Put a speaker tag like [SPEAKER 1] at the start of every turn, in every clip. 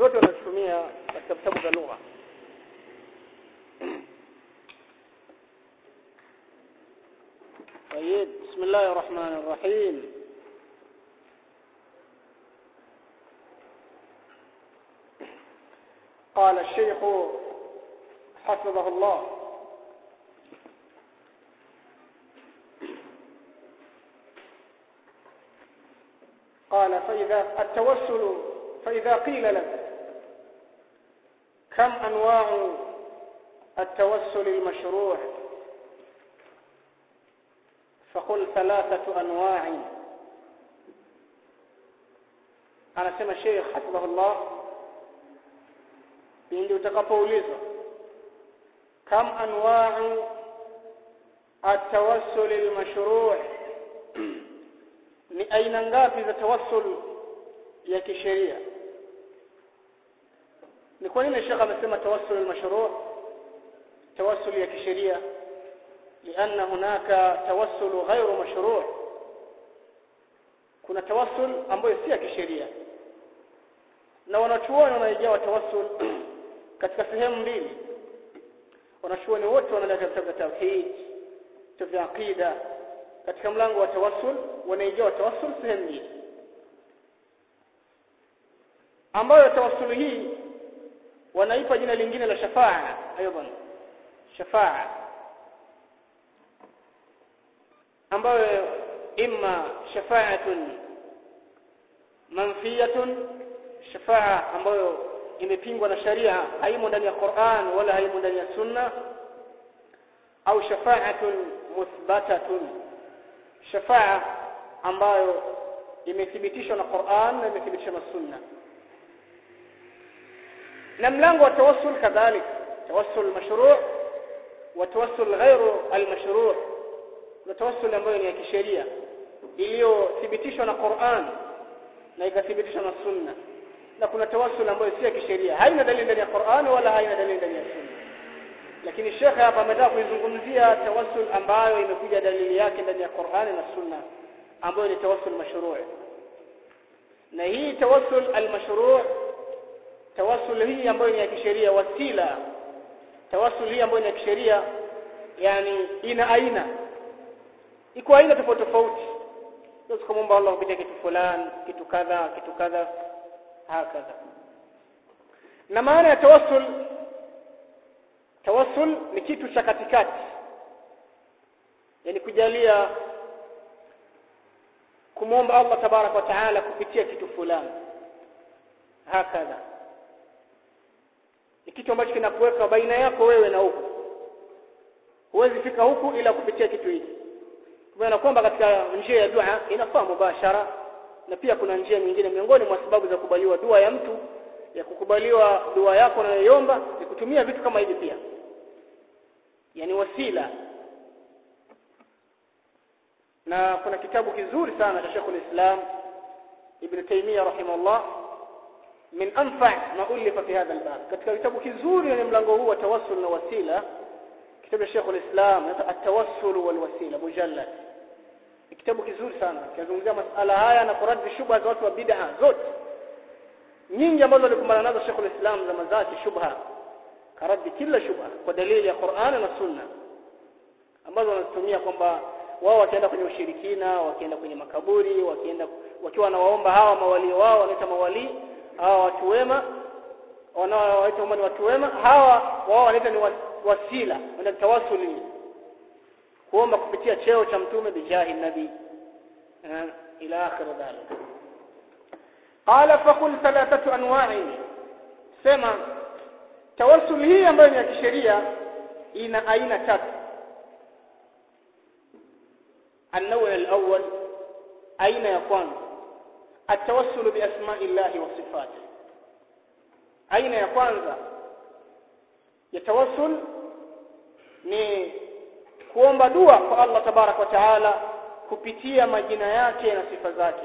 [SPEAKER 1] zote wanatumia katika vitabu vya lugha طيب بسم الله الرحمن الرحيم قال الشيخ حفظه الله قال فإذا التوسل فإذا قيل لك كم أنواع التوسل المشروع فقل ثلاثة أنواع أنا سمى الشيخ حفظه الله pindi utakapoulizwa kam anwa'u at-tawassul al-mashru' ni aina ngapi za tawassul ya kisheria ni kwa nini shekha amesema tawassul al-mashru' tawassul ya kisheria لأن هناك توسل غير مشروع kuna tawassul ambayo si ya kisheria na wanachuoni wanaigawa tawassul katika sehemu mbili wanachuoni wote wanaleta vitabu vya tauhid vitabu vya aqida katika mlango wa tawassul wanaigawa tawassul sehemu mbili ambayo tawassul hii wanaipa jina lingine la shafaa aidan shafaa ambayo imma shafaatun manfiyatun shafaa ambayo imepingwa na sharia haimo ndani ya Qur'an wala haimo ndani ya Sunna au shafaatun muthbatatun shafaa ambayo imethibitishwa na Qur'an na imethibitishwa na Sunna na mlango wa tawassul kadhalik tawassul mashru' wa tawassul ghairu al-mashru' na tawassul ambayo ni ya kisheria iliyothibitishwa na Qur'an na ikathibitishwa na Sunna na kuna tawassul ambayo si ya kisheria haina dalili ndani ya Qur'an wala haina dalili ndani ya Sunna lakini Sheikh hapa ametaka kuizungumzia tawassul ambayo imekuja dalili yake ndani ya Qur'an na Sunna ambayo ni tawassul mashru' na hii tawassul al-mashru' tawassul hii ambayo ni ya kisheria wasila tawassul hii ambayo ni ya kisheria yani ina aina iko aina tofauti tofauti sio kumomba Allah kupitia kitu fulani kitu kadha kitu kadha hakadha na maana ya tawassul tawassul ni kitu cha katikati yani kujalia kumwomba Allah tabarak wa taala kupitia kitu fulani hakadha ni kitu ambacho kinakuweka baina yako wewe na huku huwezi fika huku ila kupitia kitu hiki kwa kwamba katika njia ya dua inafaa mubashara na pia kuna njia nyingine miongoni mwa sababu za kubaliwa dua ya mtu ya kukubaliwa dua yako unayoiomba ni kutumia vitu kama hivi pia yani wasila na kuna kitabu kizuri sana cha Sheikhul Islam Ibn Taymiyyah rahimahullah min anfa ma ulifa fi hadha albab katika kitabu kizuri ni mlango huu wa tawassul na wasila kitabu cha Sheikhul Islam at-tawassul wal wasila mujallad kitabu kizuri sana kinazungumzia masala haya na kuradi shubha za watu wa bid'a zote nyingi ambazo walikumbana nazo Sheikhul Islam zama zake shubha karadi kila shubha kwa dalili ya Qur'an na Sunna ambazo wanatumia kwamba wao wakienda kwenye ushirikina wakienda kwenye makaburi wakienda wakiwa wanawaomba hawa mawali wao wanaita mawali hawa watu wema wanaowaita kama ni watu wema hawa wao wanaita ni wasila wanaita tawassuli kuomba kupitia cheo cha mtume bijahi nabii ila akhir dhalik qala faqul thalathatu anwa'i sema tawassul hii ambayo ni ya kisheria ina aina tatu النوع الأول أين يكون التوسل بأسماء الله وصفاته أين يكون يتوسل ni kuomba dua kwa Allah tabarak wa taala kupitia majina yake na sifa zake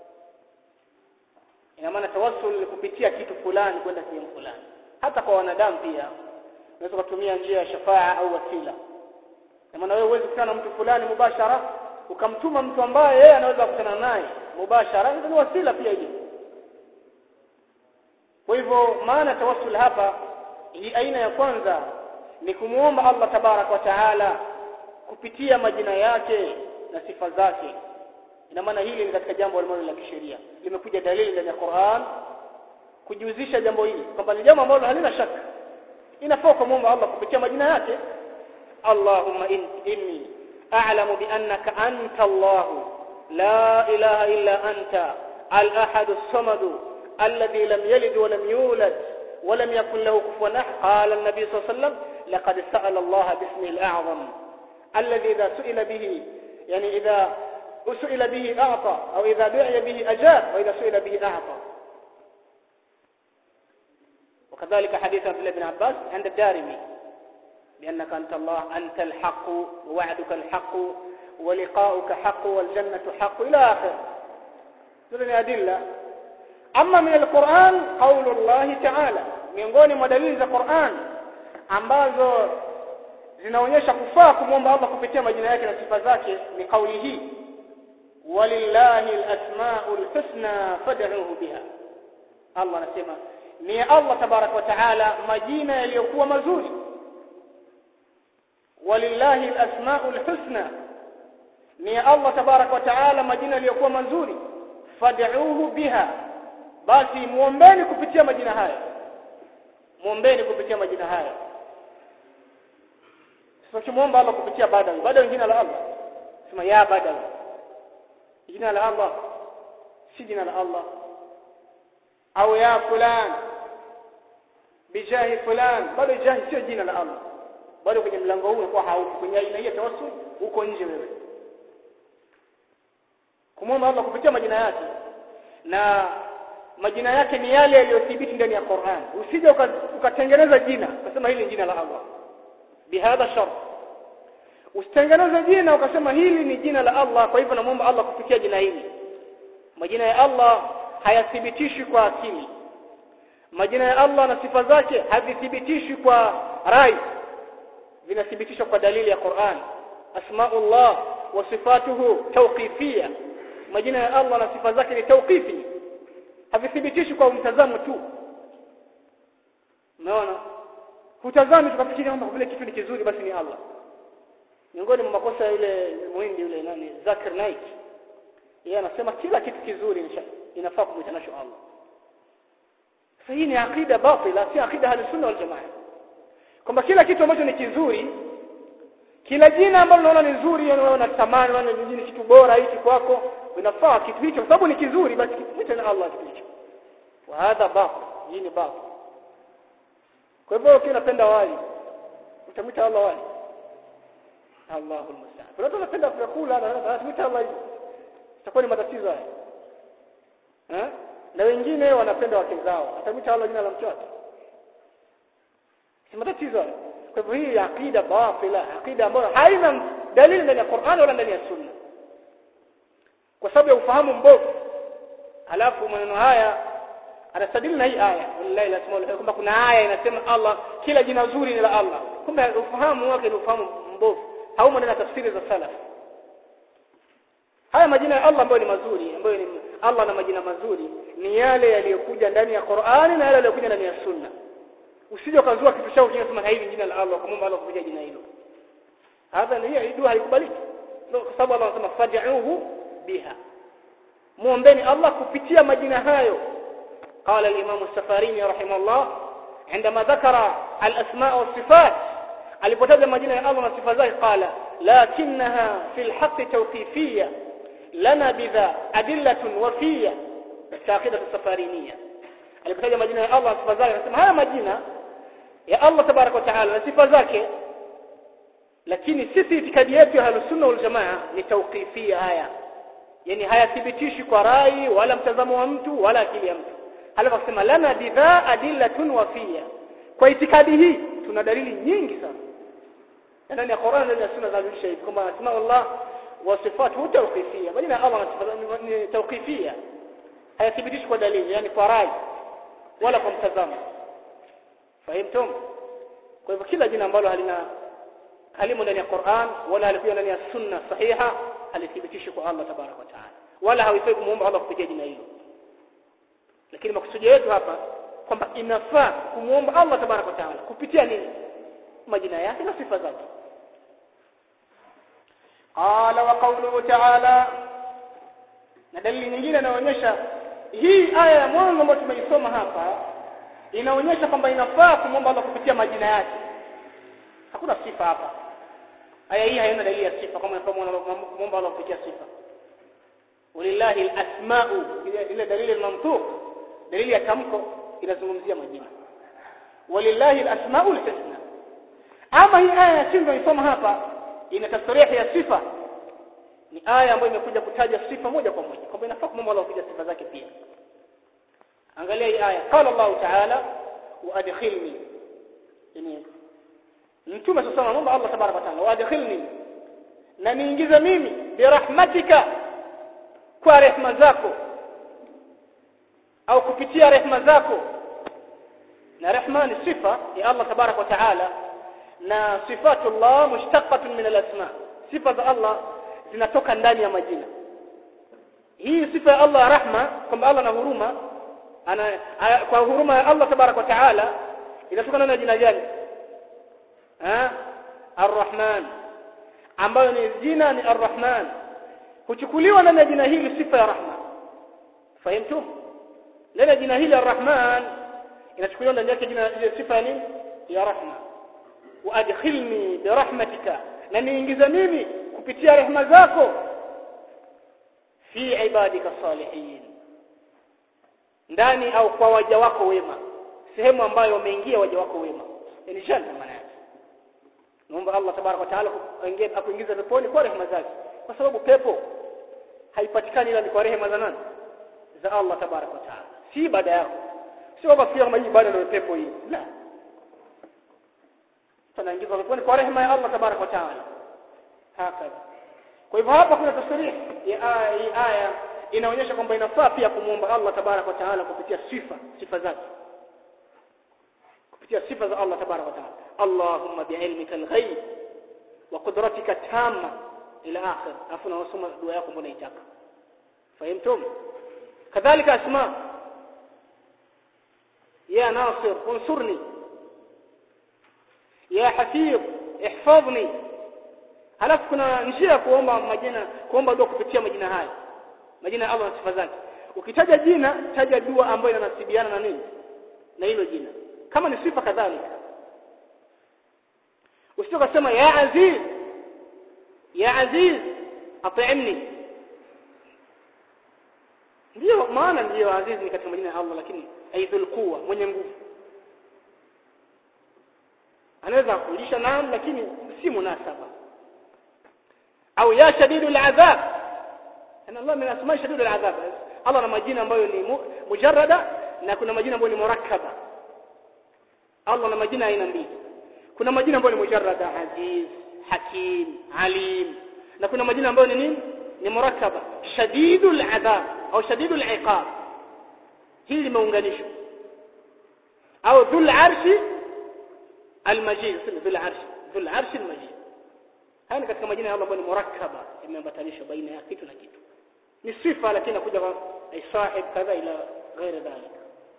[SPEAKER 1] ina maana tawassul ni kupitia kitu fulani kwenda sehemu fulani hata kwa wanadamu pia unaweza kutumia njia ya shafaa au wasila na maana wewe huwezi kukutana na mtu fulani mubashara ukamtuma mtu ambaye yeye anaweza kukutana naye mubashara ni wasila pia hiyo kwa hivyo maana tawassul hapa hii aina ya kwanza ni kumuomba Allah tabarak wa taala kupitia majina yake na sifa zake ina maana hili ni katika jambo ambalo la kisheria limekuja dalili ndani ya Qur'an kujihusisha jambo hili kwamba ni jambo ambalo halina shaka inafaa kumuomba Allah kupitia majina yake Allahumma in, inni a'lamu bi annaka anta Allah la ilaha illa anta al-ahad as-samad alladhi lam yalid wa lam yulad wa lam yakul lahu kufuwan ahad qala an-nabi sallallahu alayhi wasallam laqad sa'ala Allah bismihi al-a'zam alladhi idha su'ila bihi yani idha سئل به أعطى أو إذا دعي به أجاب وإذا سئل به أعطى وكذلك حديث عبد الله بن عباس عند الدارمي بأنك أنت الله أنت الحق ووعدك الحق ولقاؤك حق والجنة حق إلى آخر هذه أدلة أما من القرآن قول الله تعالى miongoni mwa dalili za Qur'an ambazo zinaonyesha kufaa kumwomba Allah kupitia majina yake na sifa zake ni kauli hii walillahi alasmaul husna fad'uhu biha Allah anasema ni Allah tabarak wa taala majina yaliyokuwa mazuri walillahi alasmaul husna ni Allah tabarak wa taala majina yaliyokuwa mazuri fad'uhu biha basi muombeni kupitia majina haya muombeni kupitia majina haya sasa kimuomba Allah kupitia badawi badawi jina la Allah sema ya badawi jina la Allah si jina la Allah au ya fulan bijahi fulan bado jahi sio jina la Allah bado kwenye mlango huu unakuwa haupo kwenye aina hii ya tawassul uko nje wewe kumwomba Allah kupitia majina yake na majina yake ni yale yaliyothibiti ndani ya Qur'an usije ukatengeneza jina ukasema hili ni jina la Allah bihadha shart usitengeneze jina ukasema hili ni jina la Allah kwa hivyo namuomba Allah kupitia jina hili majina ya Allah hayathibitishwi kwa akili majina ya Allah na sifa zake havithibitishwi kwa rai vinathibitishwa kwa dalili ya Qur'an asmaullah wa sifatuhu tawqifiyya majina ya Allah na sifa zake ni tawqifi havithibitishwi kwa mtazamo tu unaona hutazami tukafikiri kwamba vile kitu ni kizuri basi ni Allah miongoni mwa makosa yule muhindi yule nani Zakir Naik yeye anasema kila kitu kizuri inafaa kumwita nasho Allah sasa hii ni akida batila si akida ahli sunna wal jamaa kwamba kila kitu ambacho ni kizuri kila jina ambalo unaona ni nzuri yani unaona tamani unaona ni kitu bora hiki kwako inafaa kitu hicho kwa sababu ni kizuri basi mwite na Allah kitu hicho wa hadha batil hii ni batil kwa hivyo ukiwa unapenda wali utamwita Allah wali Allahul musta'an. Kuna watu wanapenda vyakula na wanatuita Allah hivyo. Itakuwa ni matatizo haya. Eh? Na wengine wanapenda wake zao. Atamwita Allah jina la mke wake. Si matatizo haya. Kwa hivyo hii aqida batila, aqida ambayo haina dalili ndani ya Qur'an wala ndani ya Sunna. Kwa sababu ya ufahamu mbovu. Halafu maneno haya anastadili na hii aya wallahi lazima kwamba kuna aya inasema Allah kila jina zuri ni la Allah. Kumbe ufahamu wake ni ufahamu mbovu haumo ndani ya tafsiri za salaf haya majina ya Allah ambayo ni mazuri ambayo ni Allah na majina mazuri ni yale yaliyokuja ndani ya Qur'ani na yale yaliyokuja ndani ya Sunna usije ukazua kitu chao kingine sema hili jina la Allah kumwomba Allah kupitia jina hilo hadha ni hiyo dua haikubaliki kwa sababu Allah anasema fad'uhu biha muombeni Allah kupitia majina hayo قال الإمام السفاريني رحمه الله عندما ذكر الأسماء والصفات alipotaja majina ya Allah na sifa zake qala lakinnaha fil haqq tawqifiyya lana bidha adillatun wafiyya kaida safariniyya alipotaja majina ya Allah na sifa zake anasema haya majina ya Allah tabarak wa taala na sifa zake lakini sisi itikadi yetu ya Ahlus-Sunna wal Jamaa ni tawqifiyya haya yani hayathibitishi kwa rai wala mtazamo wa mtu wala akili ya mtu halafu akasema lana bidha adillatun wafiyya kwa itikadi hii tuna dalili nyingi sana ndani ya Qur'an ndani ya sunna za shahid kwamba asma Allah wa sifatuhu tawqifiyya majina ya Allah na sifa ni tawqifiyya hayathibitishi kwa dalili yani kwa rai wala kwa mtazamo fahimtum kwa hivyo kila jina ambalo halina halimo ndani ya Qur'an wala halikuwa ndani ya sunna sahiha halithibitishi kwa Allah tabarak wa taala wala hawifai kumuomba Allah kupitia jina hilo lakini makusudio yetu hapa kwamba inafaa kumuomba Allah tabaraka wa taala kupitia nini majina yake na sifa zake qala wa qawluhu ta'ala na dalili nyingine inaonyesha hii aya ya mwanzo ambayo tumeisoma hapa inaonyesha kwamba inafaa kumwomba Allah kupitia majina yake hakuna sifa hapa aya hii haina dalili ya sifa kama inafaa kumwomba Allah kupitia sifa walillahi alasma'u ile dalili al-mantuq dalili ya tamko inazungumzia majina walillahi alasma'u alhusna ama hii aya ya chini tunaisoma hapa ina tasrihi ya sifa ni aya ambayo imekuja kutaja sifa moja kwa moja kwamba inafaa kumwomba Allah kupitia sifa zake pia angalia hii aya qala Allah ta'ala wa adkhilni yani mtume sasa anaomba Allah tabaraka wa taala wa adkhilni na niingize mimi birahmatika kwa rehema zako au kupitia rehema zako na rehma ni sifa ya Allah tabarak wa taala na sifatullah mushtaqatun min al-asma sifa za Allah zinatoka ndani ya majina hii sifa ya Allah rahma kwamba Allah na huruma ana kwa huruma ya Allah tabarak wa taala inatokana na jina gani eh ar-rahman ambayo ni jina ni ar-rahman huchukuliwa ndani ya jina hili sifa ya rahma fahimtum ndani ya jina hili ar-rahman inachukuliwa ndani yake jina ile sifa ya nini ya rahma wa adkhilni bi rahmatika na niingize mimi kupitia rehema zako fi ibadika salihin ndani au kwa waja wako wema sehemu ambayo wameingia waja wako wema yani janna maana yake naomba Allah tabaraka wa taala akuingiza peponi kwa rehema zake kwa sababu pepo haipatikani ila ni kwa rehema za nani za Allah tabaraka wa taala si ibada yako sio kwamba kama hii ibada ndio pepo hii la tunaingizwa peponi kwa rehema ya Allah tabaraka wa taala hakika kwa hivyo hapa kuna tasrih ya aya hii aya inaonyesha kwamba inafaa pia kumuomba Allah tabaraka wa taala kupitia sifa sifa zake kupitia sifa za Allah tabaraka wa taala Allahumma bi'ilmika al-ghaib wa qudratika tamma ila akhir afu nawasoma dua yako mbona itaka fahimtum kadhalika asma ya nasir unsurni ya hafiz ihfadhni halafu kuna njia ya kuomba majina kuomba dua kupitia majina haya majina ya Allah na sifa zake ukitaja jina taja dua ambayo inanasibiana na nini na hilo jina kama ni sifa kadhalika usitoka kusema ya aziz ya aziz at'imni ndio maana ndio aziz ni katika majina ya Allah lakini aidhul quwa mwenye nguvu anaweza kulisha naam lakini si munasaba au ya shadidul adhab ana Allah min asma shadidul adhab Allah na majina ambayo ni mujarrada na kuna majina ambayo ni murakkaba Allah na majina aina mbili kuna majina ambayo ni mujarrada aziz hakim alim na kuna majina ambayo ni nini ni murakkaba shadidul adhab au shadidul iqab hili limeunganishwa au dhul arshi almajid sema dhul arshi dhul arshi almajid haya ni katika majina ya Allah ambayo ni murakkaba yameambatanishwa baina ya kitu na kitu ni sifa lakini inakuja kwa sahib kadha ila ghairi dhalika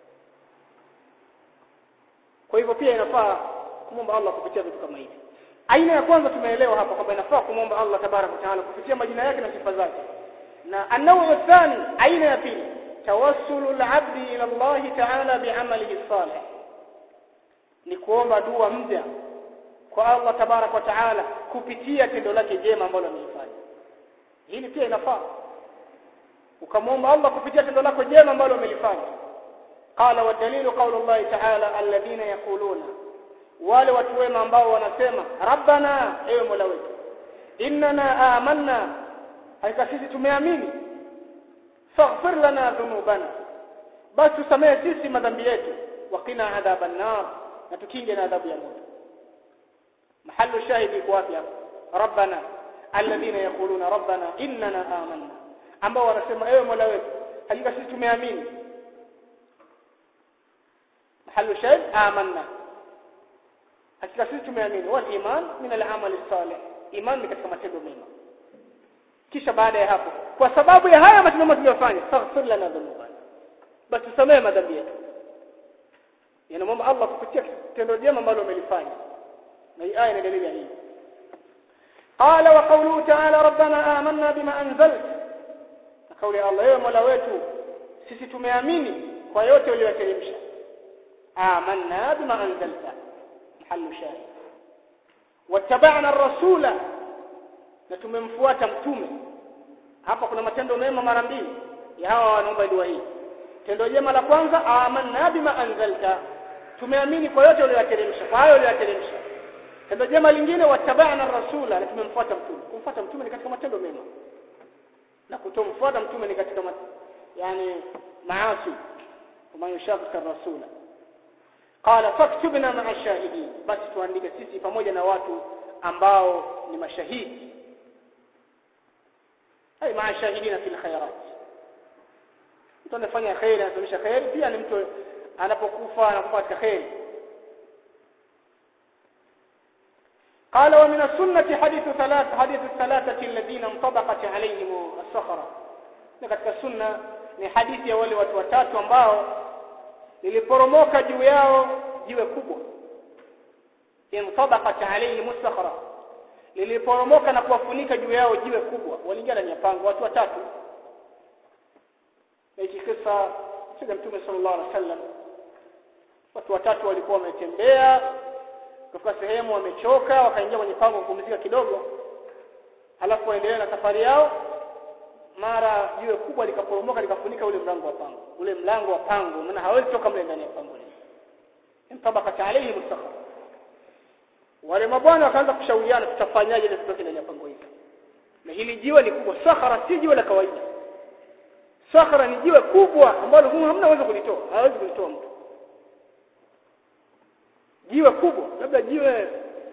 [SPEAKER 1] kwa hivyo pia inafaa kumwomba Allah kupitia vitu kama hivi aina ya kwanza tumeelewa hapa kwamba inafaa kumwomba Allah tabaraka taala kupitia majina yake na sifa zake na anau thani aina ya pili tawassulu al-abdi ila Allah taala bi'amalihi salih ni kuomba dua mja kwa Allah tabaraka taala kupitia tendo lake jema ambalo amelifanya hili pia inafaa ukamwomba Allah kupitia tendo lako jema ambalo amelifanya qala wa dalilu qawlu Allah ta'ala alladhina yaquluna wale watu wema ambao wanasema rabbana ewe mola wetu innana amanna hakika sisi tumeamini faghfir lana dhunubana basi tusamehe sisi madhambi yetu waqina adhaban nar na tukinge na adhabu ya moto mahallu shahidi iko wapi hapo rabbana alladhina yaquluna rabbana innana amanna ambao wanasema ewe mola wetu hakika sisi tumeamini mahallu shahid amanna hakika sisi tumeamini wal iman min al amali salih iman ni katika matendo mema kisha baada ya hapo kwa sababu ya haya matendo mema tuliyofanya faghfir lana dhunubana basi tusamehe madhambi yetu yanamwomba Allah kupitia tendo jema ambalo umelifanya na hii aya ni dalili ya hii قال وقوله تعالى ربنا آمنا بما أنزلت قول الله يا مولا wetu sisi tumeamini kwa yote uliyoteremsha آمنا بما أنزلت محل شاهد واتبعنا الرسول na tumemfuata mtume hapa kuna matendo mema mara mbili ya hawa wanaomba dua hii tendo jema la kwanza amanna bima anzalta tumeamini kwa yote uliyoteremsha kwa hayo uliyoteremsha tendo jema lingine watabana rasula na tumemfuata mtume kumfuata mtume ni katika matendo mema na kutomfuata mtume ni katika mat... yani maasi kama yushaqqi rasula qala faktubna ma'a shahidin basi tuandike sisi pamoja na watu ambao ni mashahidi ay ma'a shahidina fil khairat mtu anafanya khairi anasomesha khairi pia ni mtu anapokufa anakufa katika khairi قال ومن السنة حديث ثلاث حديث الثلاثة الذين انطبقت عليهم الصخرة katika sunna ni hadithi ya wale watu watatu ambao liliporomoka juu yao jiwe kubwa intabaqat alayhim as-sakhra liliporomoka na kuwafunika juu yao jiwe kubwa waliingia ndani ya pango watu watatu hiki kisa cha Mtume sallallahu alaihi wasallam watu watatu walikuwa wametembea kufika sehemu wamechoka wakaingia kwenye pango kupumzika kidogo halafu waendelea na safari yao mara jiwe kubwa likaporomoka likafunika ule mlango wa pango ule mlango wa pango maana hawezi toka mle ndani ya pango lile mtabaka alayhi mustaqa wale mabwana wakaanza kushauriana tutafanyaje ili tutoke ndani ya pango hili na hili jiwe ni kubwa sakhara si jiwe la kawaida sakhara ni jiwe kubwa ambalo hamna uwezo kulitoa hawezi kulitoa mtu jiwe kubwa labda jiwe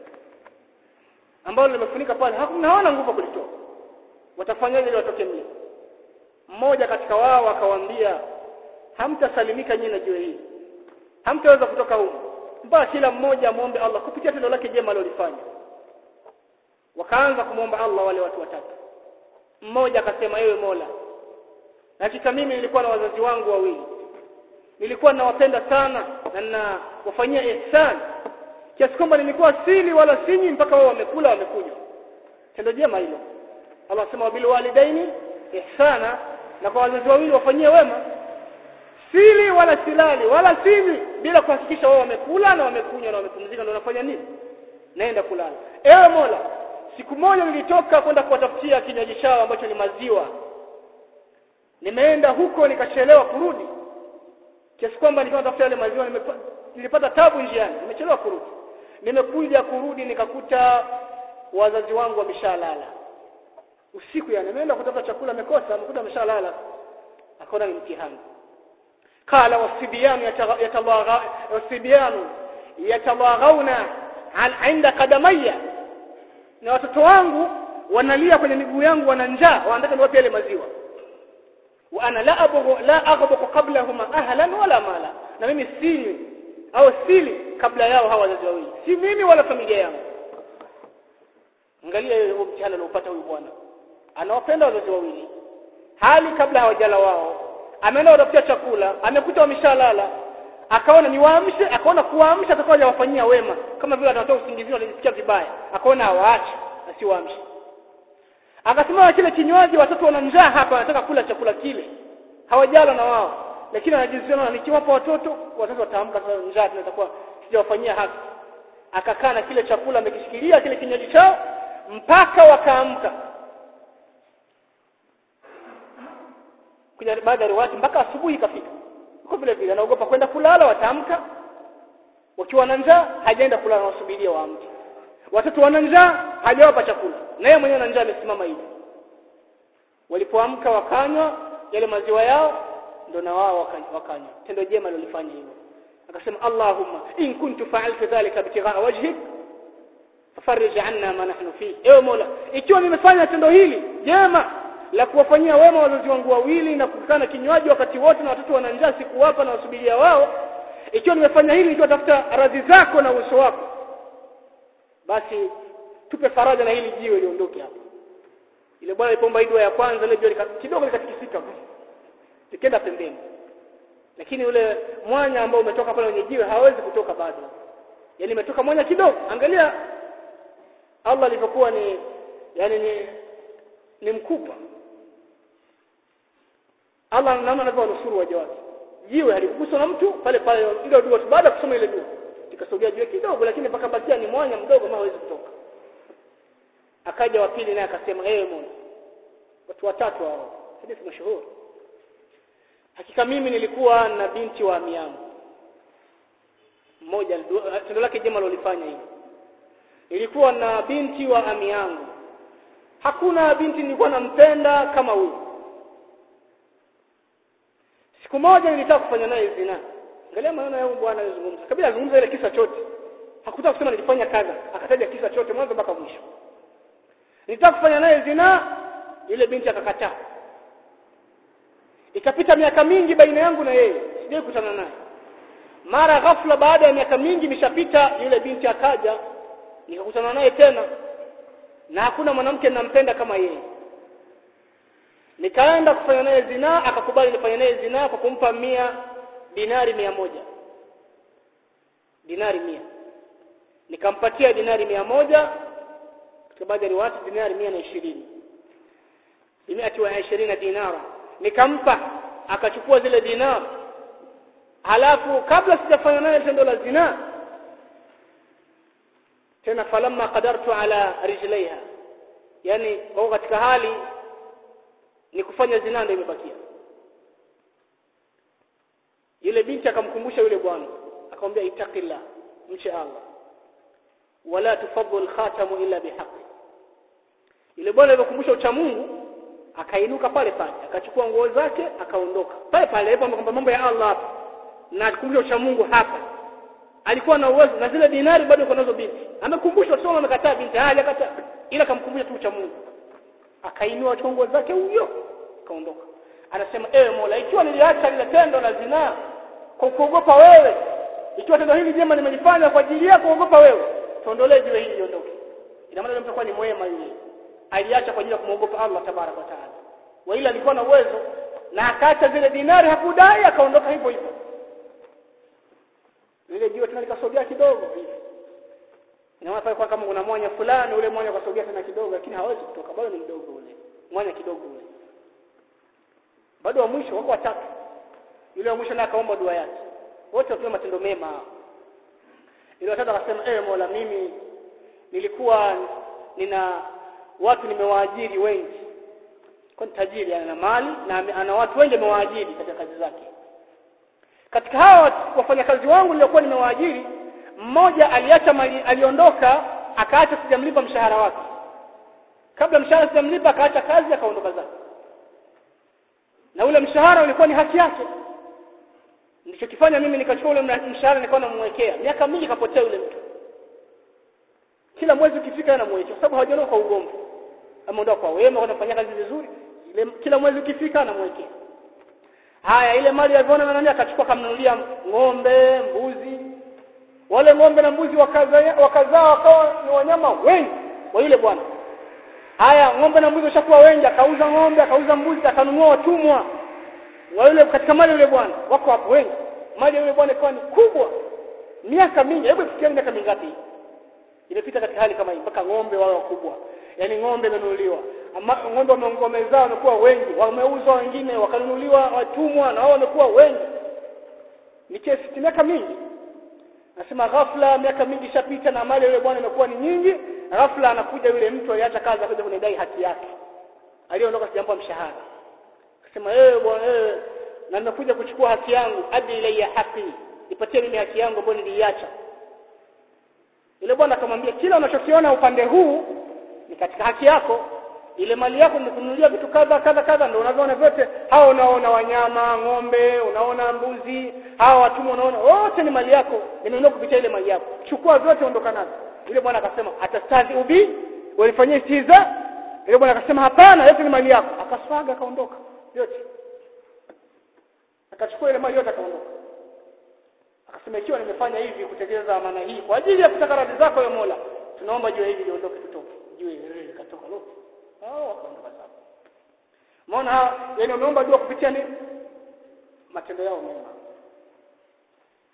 [SPEAKER 1] ambalo limefunika pale hakuna hawana nguvu kulitoa watafanyaje ili watoke mle mmoja katika wao akawaambia hamtasalimika nyinyi na jiwe hili hamtaweza kutoka huko mpaka kila mmoja muombe Allah kupitia tendo lake jema alilofanya wakaanza kumwomba Allah wale watu watatu mmoja akasema ewe Mola hakika mimi nilikuwa na wazazi wangu wawili nilikuwa nawapenda sana na ninawafanyia ihsan kiasi kwamba nilikuwa sili wala sinyi mpaka wao wamekula wamekunywa tendo jema hilo Allah sema bil walidaini ihsana na kwa wazazi wawili wafanyie wema sili wala silali wala sili bila kuhakikisha wao wamekula na wamekunywa na wamepumzika ndio unafanya nini naenda kulala ewe Mola siku moja nilitoka kwenda kuwatafutia kinywaji chao ambacho ni maziwa nimeenda huko nikachelewa kurudi kiasi kwamba nilikuwa natafuta yale maziwa nilipata tabu njiani nimechelewa kurudi nimekuja kurudi nikakuta wazazi wangu wameshalala usiku yani nimeenda kutafuta chakula nimekosa nimekuta wameshalala akaona ni mtihani قال والصبيان يتضاغى والصبيان يتضاغون عند قدمي na watoto wangu wanalia kwenye miguu yangu wana njaa wanataka niwape yale maziwa wa ana la abghu la aghbuqu qablahuma ahlan wala mala na mimi sinywi au sili kabla yao hawa wazazi wawili si mimi wala familia yangu angalia huo mtihani aliopata huyu bwana anawapenda wazazi wawili hali kabla hawajala wao ameenda kutafutia chakula amekuta wameshalala akaona niwaamshe akaona kuwaamsha atakuwa hajawafanyia wema kama vile atatoa usingizi wanajisikia vibaya akaona hawaache asiwaamshe akasema kile kinywaji watoto wana njaa hapa wanataka kula chakula kile hawajala na wao lakini anajisiona nikiwapa watoto watoto wataamka sasa njaa tunatakuwa sijawafanyia haki akakaa na kile chakula amekishikilia kile kinywaji chao mpaka wakaamka kuja baada ya riwaya mpaka asubuhi ikafika kwa vile vile anaogopa kwenda kulala wataamka wakiwa na njaa hajaenda kulala wasubiria waamke watoto wana njaa hajawapa chakula na yeye mwenyewe na njaa amesimama hivi walipoamka wakanywa yale maziwa yao ndo na wao wakanywa tendo jema lilifanya hivyo akasema Allahumma in kuntu fa'altu dhalika bitigha'a wajhik fafarij 'anna ma nahnu fi ewe Mola ikiwa nimefanya tendo hili jema la kuwafanyia wema wazazi wangu wawili na kukana kinywaji wakati wote na watoto wana njaa sikuwapa na wasubiria wao ikiwa nimefanya hili ikiwa tafuta radhi zako na uso wako basi tupe faraja na hili jiwe liondoke hapa ile bwana alipomba dua ya kwanza ile jiwe kidogo likatikisika likenda pembeni lakini ule mwanya ambao umetoka pale kwenye jiwe hawezi kutoka bado yani imetoka mwanya kidogo angalia Allah alivyokuwa ni yani ni ni mkupa Allah namna anavyonusuru waja wake jiwe halikuguswa na mtu pale pale ile dua baada ya kusoma ile dua ikasogea jiwe kidogo lakini mpaka bakia ni mwanya mdogo ambao hawezi kutoka akaja wa pili naye akasema eh Mungu watu watatu hao hadithi mashuhuri hakika mimi nilikuwa na binti wa ami yangu mmoja tendo lake jema lolifanya hili nilikuwa na binti wa ami yangu hakuna binti nilikuwa nampenda kama huyu siku moja nilitaka kufanya naye zina angalia maneno ya bwana alizungumza kabla azungumza ile kisa chote hakutaka kusema nilifanya kadha akataja kisa chote mwanzo mpaka mwisho nilitaka kufanya naye zina yule binti akakataa ikapita miaka mingi baina yangu na yeye sijai kutana naye mara ghafla baada ya miaka mingi nishapita yule binti akaja nikakutana naye tena na hakuna mwanamke ninampenda kama yeye nikaenda kufanya naye zina akakubali nifanye naye zina kwa kumpa mia dinari mia moja dinari mia nikampatia dinari mia moja katika baadhi ya riwaya dinari mia na ishirini bimiati wa ishirini dinara nikampa akachukua zile dinar halafu kabla sijafanya naye tendo la zina tena falamma qadartu ala rijlaiha yani kwa katika hali ni kufanya zina ndio imebakia yule binti akamkumbusha yule bwana akamwambia itaqillah mche Allah wala tufadhil khatamu illa bihaqi yule bwana alipokumbusha ucha Mungu akainuka pale pale akachukua nguo zake akaondoka pale pale hapo kwamba mambo ya Allah hapa na akumbusha ucha Mungu hapa alikuwa na uwezo na zile dinari bado uko nazo binti amekumbusha sio amekataa binti hali akataa ila kamkumbusha tu ucha Mungu akainua nguo zake huyo akaondoka anasema ewe Mola ikiwa niliacha lile tendo la zinaa kwa kuogopa wewe ikiwa tendo hili jema nimelifanya kwa ajili yako kuogopa wewe tuondolee jiwe hili liondoke ina maana mtu ni mwema yule aliacha kwa ajili ya kumwogopa Allah tabarak wa taala wa ila alikuwa na uwezo na akaacha zile dinari hakudai akaondoka hivyo hivyo lile jiwe tena likasogea kidogo hivi ina maana kwa kama kuna mwanya fulani ule mwanya ukasogea tena kidogo lakini hawezi kutoka bado ni mdogo ule mwanya kidogo ule bado wa mwisho wako watatu yule wa mwisho naye akaomba dua yake wote wakiwa matendo mema ile watatu akasema ewe Mola mimi nilikuwa nina watu nimewaajiri wengi kwa tajiri ana mali na ana watu wengi amewaajiri katika kazi zake katika hawa wafanyakazi wangu niliokuwa nimewaajiri mmoja aliacha mali aliondoka akaacha sijamlipa mshahara wake kabla mshahara sijamlipa akaacha kazi akaondoka zake na ule mshahara ulikuwa ni haki yake nilichokifanya mimi nikachukua ule mshahara nilikuwa namwekea miaka mingi kapotea yule mtu kila mwezi ukifika anamwekea kwa sababu hawajaondoka kwa ugomvi ameondoka kwa wema wanafanya kazi vizuri ile kila mwezi ukifika anamwekea haya ile mali aliyoona na nani akachukua kamnunulia ng'ombe mbuzi wale ng'ombe na mbuzi wakazaa wakazaa wakawa ni wanyama wengi wa yule bwana haya ng'ombe na mbuzi washakuwa wengi akauza ng'ombe akauza mbuzi akanunua watumwa wa yule katika mali yule bwana wako hapo wengi mali yule bwana ikawa ni kubwa miaka mingi hebu fikiria miaka mingapi imepita katika hali kama hii mpaka ng'ombe wao wakubwa yani ng'ombe imenunuliwa ng'ombe wamezaa wamekuwa wengi wameuzwa wengine wakanunuliwa watumwa na wao wamekuwa wengi ni kesi miaka mingi nasema ghafla miaka mingi ishapita na mali yule bwana imekuwa ni nyingi ghafla anakuja yule mtu aliacha kazi akaja kunidai haki yake aliondoka sijampa mshahara akasema eh bwana eh na nimekuja kuchukua haki yangu adi ilayya haki nipatie mimi haki yangu ambayo niliacha yule bwana akamwambia kila unachokiona upande huu ni katika haki yako ile mali yako nimekununulia vitu kadha kadha kadha ndio unavyoona vyote hao unaona wanyama ng'ombe unaona mbuzi hao watumwa unaona wote ni mali yako nimenunua kupitia ile mali yako chukua vyote ondoka nazo yule bwana akasema atastazi ubi walifanyia istiza yule bwana akasema hapana yote ni mali yako akaswaga akaondoka yote akachukua ile mali yote akaondoka akasema ikiwa nimefanya hivi kutekeleza amana hii kwa ajili ya kutaka radhi zako ya Mola tunaomba jiwe hili liondoke tutoke jiwe hili likatoka lote hao wakaondoka sawa maana yani wameomba dua kupitia nini matendo yao mema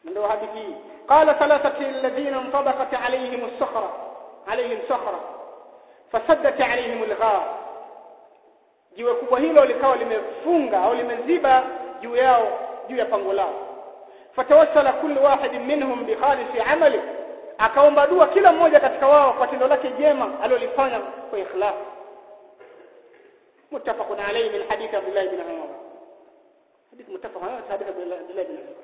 [SPEAKER 1] ndio hadithi hii qala thalathati alladhina intabaqat alayhim as-sakhra alayhim sakhra fasaddat alayhim al-ghar jiwe kubwa hilo likawa limefunga au limeziba juu yao juu ya pango lao fatawassala kullu wahidin minhum bi khalisi amali akaomba dua kila mmoja katika wao kwa tendo lake jema alilofanya kwa ikhlas muttafaqun alayhi min hadith Abdullah ibn Umar hadith muttafaq alayhi hadith Abdullah ibn Umar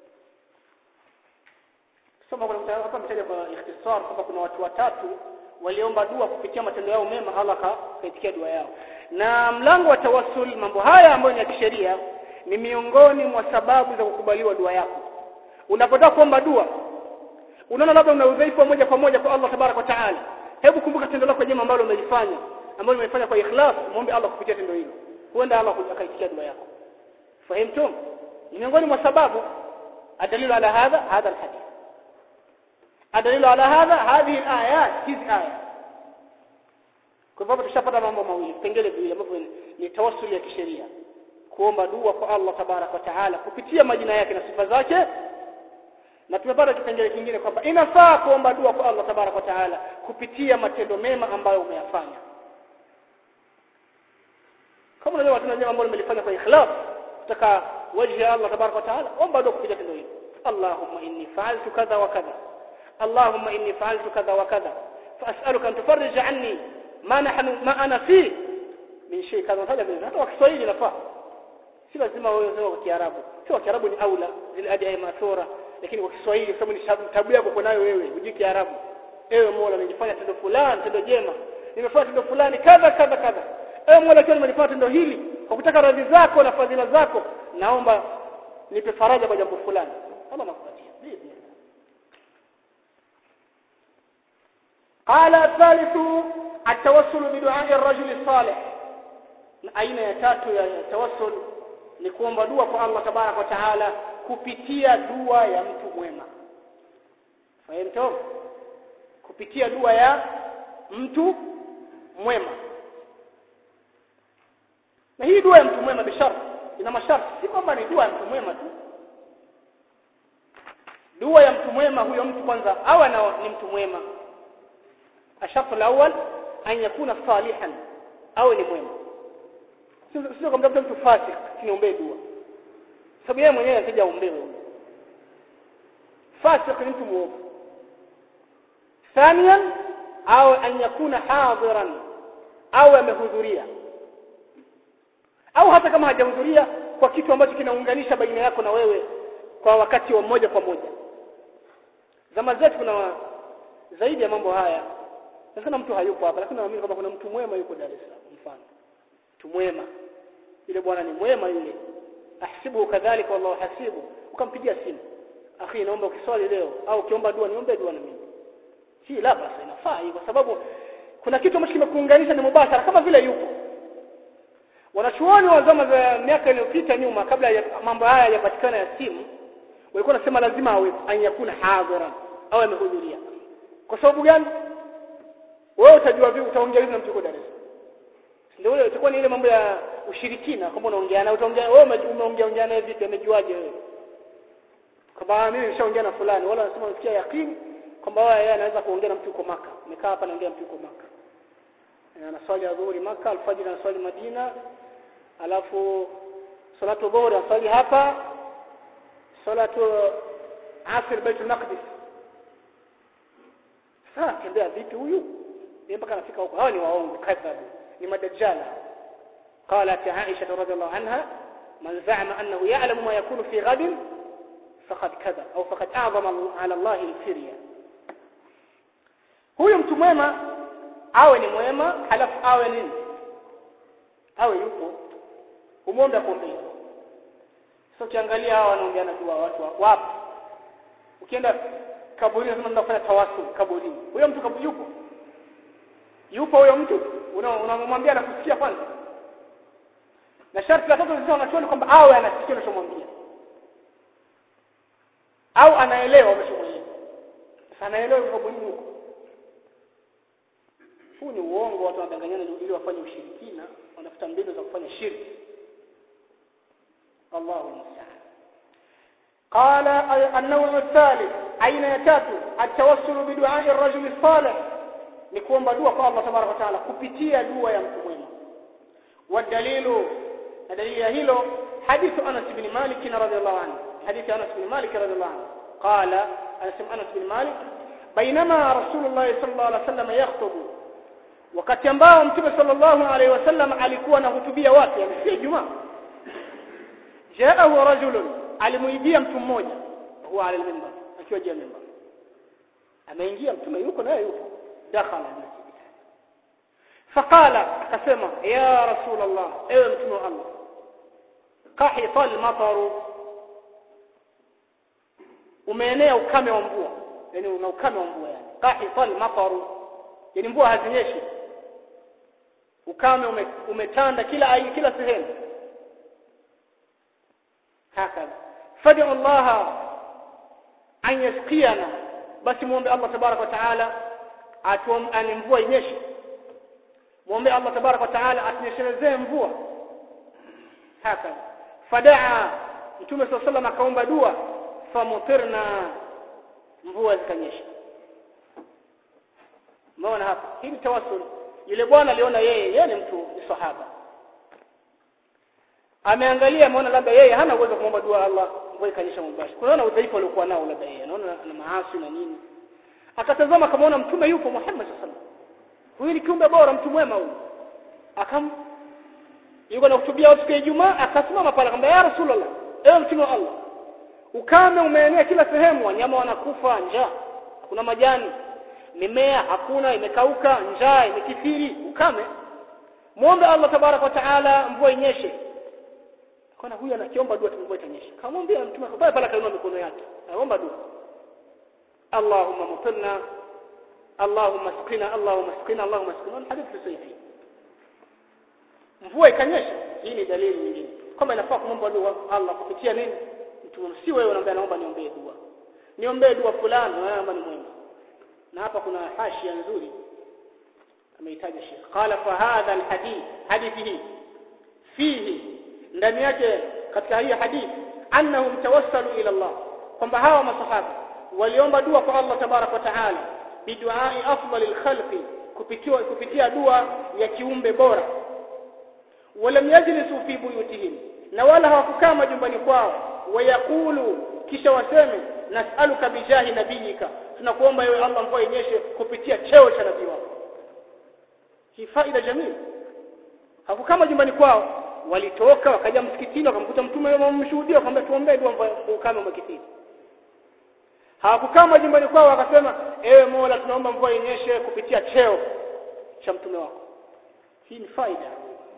[SPEAKER 1] soma kuna mtu hapa mtaja kwa ikhtisar kwamba kuna watu watatu waliomba dua kupitia matendo yao mema Allah kaitikia dua yao na mlango wa tawassul mambo haya ambayo ni ya kisheria ni miongoni mwa sababu za kukubaliwa dua yako unapotaka kuomba dua unaona labda una udhaifu moja kwa moja kwa Allah tabarak wa taala hebu kumbuka tendo lako jema ambalo umelifanya ambalo umelifanya kwa ikhlas muombe Allah kupitia tendo hilo huenda Allah akaitikia dua yako fahimtum ni miongoni mwa sababu adalilu ala hadha hadha alhadith adalilu ala hadha hadhihi alayat hizi aya kwa hivyo tushapata mambo mawili pengine viwili ambavyo ni tawassuli ya kisheria kuomba dua kwa Allah tabarak wa taala kupitia majina yake na sifa zake na tumepata kipengele kingine kwamba inafaa kuomba dua kwa Allah tabarak wa taala kupitia matendo mema ambayo umeyafanya kama unajua watu wenyewe ambao wamelifanya kwa ikhlas kutaka wajhi Allah tabarak wa taala omba dua kupitia tendo hilo Allahumma inni fa'altu kadha wa kadha Allahumma inni fa'altu kadha wa kadha فأسألك أن تفرج عني ما نحن ما أنا فيه من شيء كذا هذا من hata kwa Kiswahili nafaa si lazima wewe useme kwa Kiarabu sio Kiarabu ni aula zile adi mathura lakini kwa Kiswahili kama ni tabu yako uko nayo wewe hujui Kiarabu ewe Mola nimefanya tendo fulani tendo jema nimefanya tendo fulani kadha kadha kadha ewe Mola kwa nimefanya tendo hili kwa kutaka radhi zako na fadhila zako naomba nipe faraja kwa jambo fulani Allah anakupatia قال الثالث التوسل بدعاء الرجل الصالح aina ya tatu ya tawassul ni kuomba dua kwa Allah tabarak wa taala kupitia dua ya mtu mwema fahamto kupitia dua ya mtu mwema na hii dua ya mtu mwema bishara ina masharti si kwamba ni dua ya mtu mwema tu dua ya mtu mwema huyo mtu kwanza awe ni mtu mwema الشرط الأول أن يكون صالحا أو ni mwema sio kwamba mtu fasik siniombee dua sababu yeye mwenyewe anataka aombewe huyo fasik ni mtu muovu ثانيا au an yakuna hadiran au amehudhuria au hata kama hajahudhuria kwa kitu ambacho kinaunganisha baina yako na wewe kwa wakati wa moja kwa moja zama zetu kuna zaidi ya mambo haya sasa mtu hayupo hapa lakini naamini kwamba kuna mtu mwema yuko Dar es Salaam mfano mtu mwema yule bwana ni mwema yule ahsibu kadhalika wallahu hasibu ukampigia simu akhi naomba ukiswali leo au ukiomba dua niombe dua na mimi si la basi inafaa hii kwa sababu kuna kitu ambacho kimekuunganisha ni mubashara kama vile yupo wanachuoni wa zama za miaka iliyopita nyuma kabla ya mambo haya yapatikana ya simu walikuwa nasema lazima awe anyakuna hadhara au amehudhuria kwa sababu gani wewe utajua vipi utaongea vipi na mtu uko Dar es Salaam ndio ile itakuwa ni ile mambo ya ushirikina kwamba unaongea na utaongea wewe umeongea ongea naye vipi amejuaje wewe kama mimi nishaongea na fulani wala nasema nasikia yakini kwamba yeye anaweza kuongea na mtu uko maka nimekaa hapa naongea mtu uko maka anaswali adhuhuri maka alfajiri anaswali Madina alafu salatu dhuhuri anaswali hapa salatu asr baitul maqdis sasa tembea vipi huyu mpaka anafika huko hawa ni waongo kadhabu ni madajjala قالت عائشة رضي الله عنها من زعم أنه يعلم ما يكون في غد فقد كذب أو فقد أعظم على الله الفرية huyo mtu mwema awe ni mwema halafu awe nini awe yupo umwombe akuombee sio ukiangalia hawa wanaongea na dua watu wapo ukienda kaburini unasema nenda kufanya tawasul kaburini huyo mtu kabu yupo yupo huyo mtu unamwambia na kusikia kwanza na sharti la tatu sisi wanachuoni kwamba awe anasikia unachomwambia au anaelewa unachomwambia sasa anaelewa kaburini huko huu ni uongo watu wanadanganyana ili wafanye ushirikina wanafuta mbinu za kufanya shirki Allahu musta'an قال النوع الثالث aina ya tatu atawassul biduai ar-rajul salih ni kuomba dua kwa Allah tabaraka taala kupitia dua ya mtu mwema wadalilu na dalili ya hilo hadithu Anas ibn Malik radhiyallahu anhu hadithi Anas ibn Malik radhiyallahu anhu qala anasema Anas ibn Malik bainama Rasulullah sallallahu alaihi wasallam yakhutubu wakati ambao mtume sallallahu alaihi wasallam alikuwa anahutubia watu amesikia Ijumaa jaahu rajulun alimuibia mtu mmoja huwa ala al-minbar akiwa juu ya mimbar ameingia mtume yuko naye yuko dakhala masjid faqala akasema ya rasul allah ewe mtume wa allah qahita al-matar umeenea ukame wa mvua yani una ukame wa mvua yani qahita al-matar yani mvua hazinyeshi ukame ume, umetanda kila aina kila sehemu hakadha fad'u allah an yasqiyana basi muombe Allah tabarak wa taala atuombe mvua inyeshe muombe Allah tabarak wa taala atunyeshelezee mvua haka fadaa mtume sallallahu alayhi akaomba dua famutirna mvua zikanyesha umeona hapa hii tawassul yule bwana aliona yeye yeye ni mtu ni sahaba ameangalia ameona labda yeye hana uwezo kumwomba dua Allah mvua ikanyesha mubashara kunaona udhaifu aliokuwa nao labda yeye anaona ana maasi na nini akatazama kamaona mtume yupo Muhammad sallallahu alaihi wasallam huyu ni kiumbe bora mtu mwema huyu akam yuko na kutubia watu kwa Ijumaa akasimama pale akamwambia ya Rasulullah ewe mtume wa Allah ukame umeenea kila sehemu wanyama wanakufa njaa kuna majani mimea hakuna imekauka njaa imekithiri ukame muombe Allah tabarak wa taala mvua inyeshe kana huyu anakiomba dua mvua itanyesha kamwambia mtume pale pale kainua mikono yake anaomba dua Allahumma mutirna Allahumma sqina Allahumma sqina Allahumma sqina hadithi sahihi mvua ikanyesha hii ni dalili nyingine kwamba inafaa kumwomba dua Allah kupitia nini mtu si wewe unaambia naomba niombee dua niombee dua fulani naomba ni mwema na hapa kuna hashia nzuri ameitaja Sheikh qala fa hadha alhadith hadithi fihi ndani yake katika hii hadithi annahum tawassalu ila Allah kwamba hawa masahaba waliomba dua kwa Allah tabarak wa taala biduai afdalil khalqi kupitia kupitia dua ya kiumbe bora walam yajlisu fi buyutihim na wala hawakukaa majumbani kwao wayakulu kisha waseme nas'aluka bijahi nabiyika tunakuomba ewe Allah mvua inyeshe kupitia cheo cha nabii wako hii faida jamii hawakukaa majumbani kwao walitoka wakaja msikitini wakamkuta mtume wamemshuhudia wakamwambia tuombee dua mvua ukame umekithiri hawakukaa majumbani kwao wakasema ewe Mola tunaomba mvua inyeshe kupitia cheo cha mtume wako hii ni faida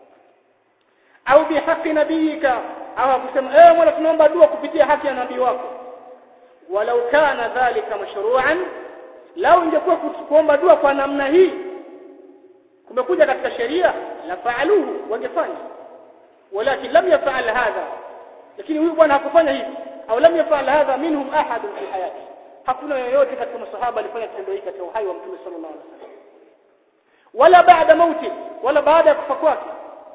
[SPEAKER 1] au bihaqi nabiyika au kusema ewe Mola tunaomba dua kupitia haki ya nabii wako walau kana dhalika mashru'an lau ingekuwa kuomba dua kwa namna hii kumekuja katika sheria la faaluhu wangefanya walakin lam yaf'al hadha lakini huyu bwana hakufanya hivi au lam yaf'al hadha minhum ahad fi hayati hakuna yoyote katika masahaba alifanya kitendo hiki katika uhai wa mtume sallallahu alaihi wasallam wala baada mauti wala baada ya kufa kwake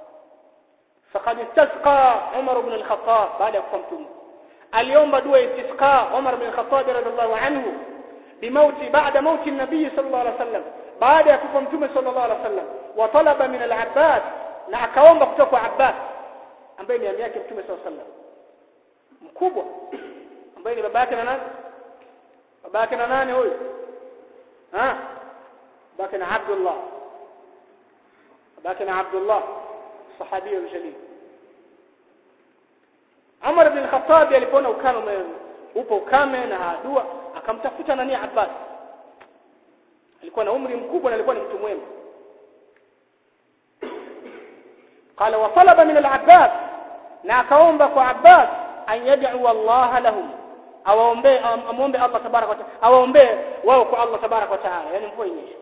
[SPEAKER 1] faqad istasqa Umar ibn al-Khattab baada ya kufa mtume aliomba dua istisqa Umar ibn al-Khattab radhiallahu anhu bimauti baada mauti an-nabii sallallahu alaihi wasallam baada ya kufa mtume sallallahu alaihi wasallam wa talaba min al-Abbas na akaomba kutoka kwa Abbas ambaye ni ami yake mtume sallallahu alaihi wasallam mkubwa ambaye ni baba yake na nani baba yake na nani huyu ha baba yake na Abdullah baba yake na Abdullah sahabi aljalil Umar ibn al-Khattab alipoona ukame upo ukame na dua akamtafuta nani Abbas alikuwa na umri mkubwa na alikuwa ni mtu mwema قال وطلب من العباس na akaomba kwa Abbas an yad'u Allah lahum awaombe amombe Allah tabarak wa taala awaombe wao kwa Allah tabarak wa taala yani mvua inyeshe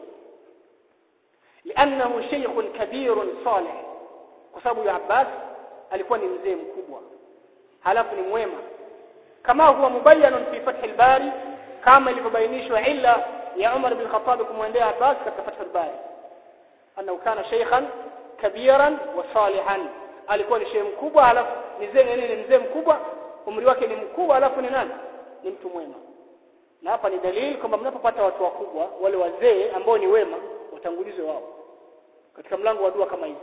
[SPEAKER 1] لانه شيخ كبير صالح kwa sababu ya Abbas alikuwa ni mzee mkubwa halafu ni mwema kama huwa mubayyan fi fath al-bari kama ilivyobainishwa illa ya Umar bin Khattab kumwendea Abbas katika fath al-bari annahu kana shaykhan kabiran wa salihan alikuwa ni shehe mkubwa halafu ni mzee ni mzee mkubwa umri wake ni mkubwa alafu ni nani ni mtu mwema na hapa ni dalili kwamba mnapopata watu wakubwa wale wazee ambao ni wema watangulizwe wao katika mlango wa dua kama hivi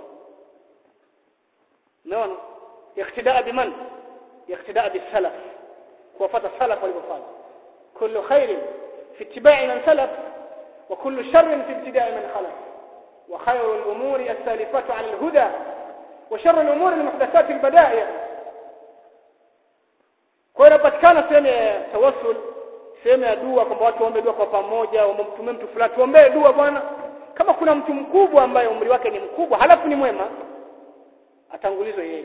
[SPEAKER 1] unaona yaktidaa biman yaktidaa bisalaf kuwafuata salaf walivyofanya kullu khairin fi ittiba'i man salaf wa kullu sharrin fi ibtida'i man khalaf wa khayru al-umuri as-salifatu 'ala al-huda wa sharru al-umuri al-muhdathat al-bada'i kwa hiyo inapatikana sehemu ya tawassul sehemu ya dua kwamba watu waombe dua kwa pamoja wamtumie mtu fulani tuombee dua bwana kama kuna mtu mkubwa ambaye umri wake ni mkubwa halafu ni mwema atangulizwe yeye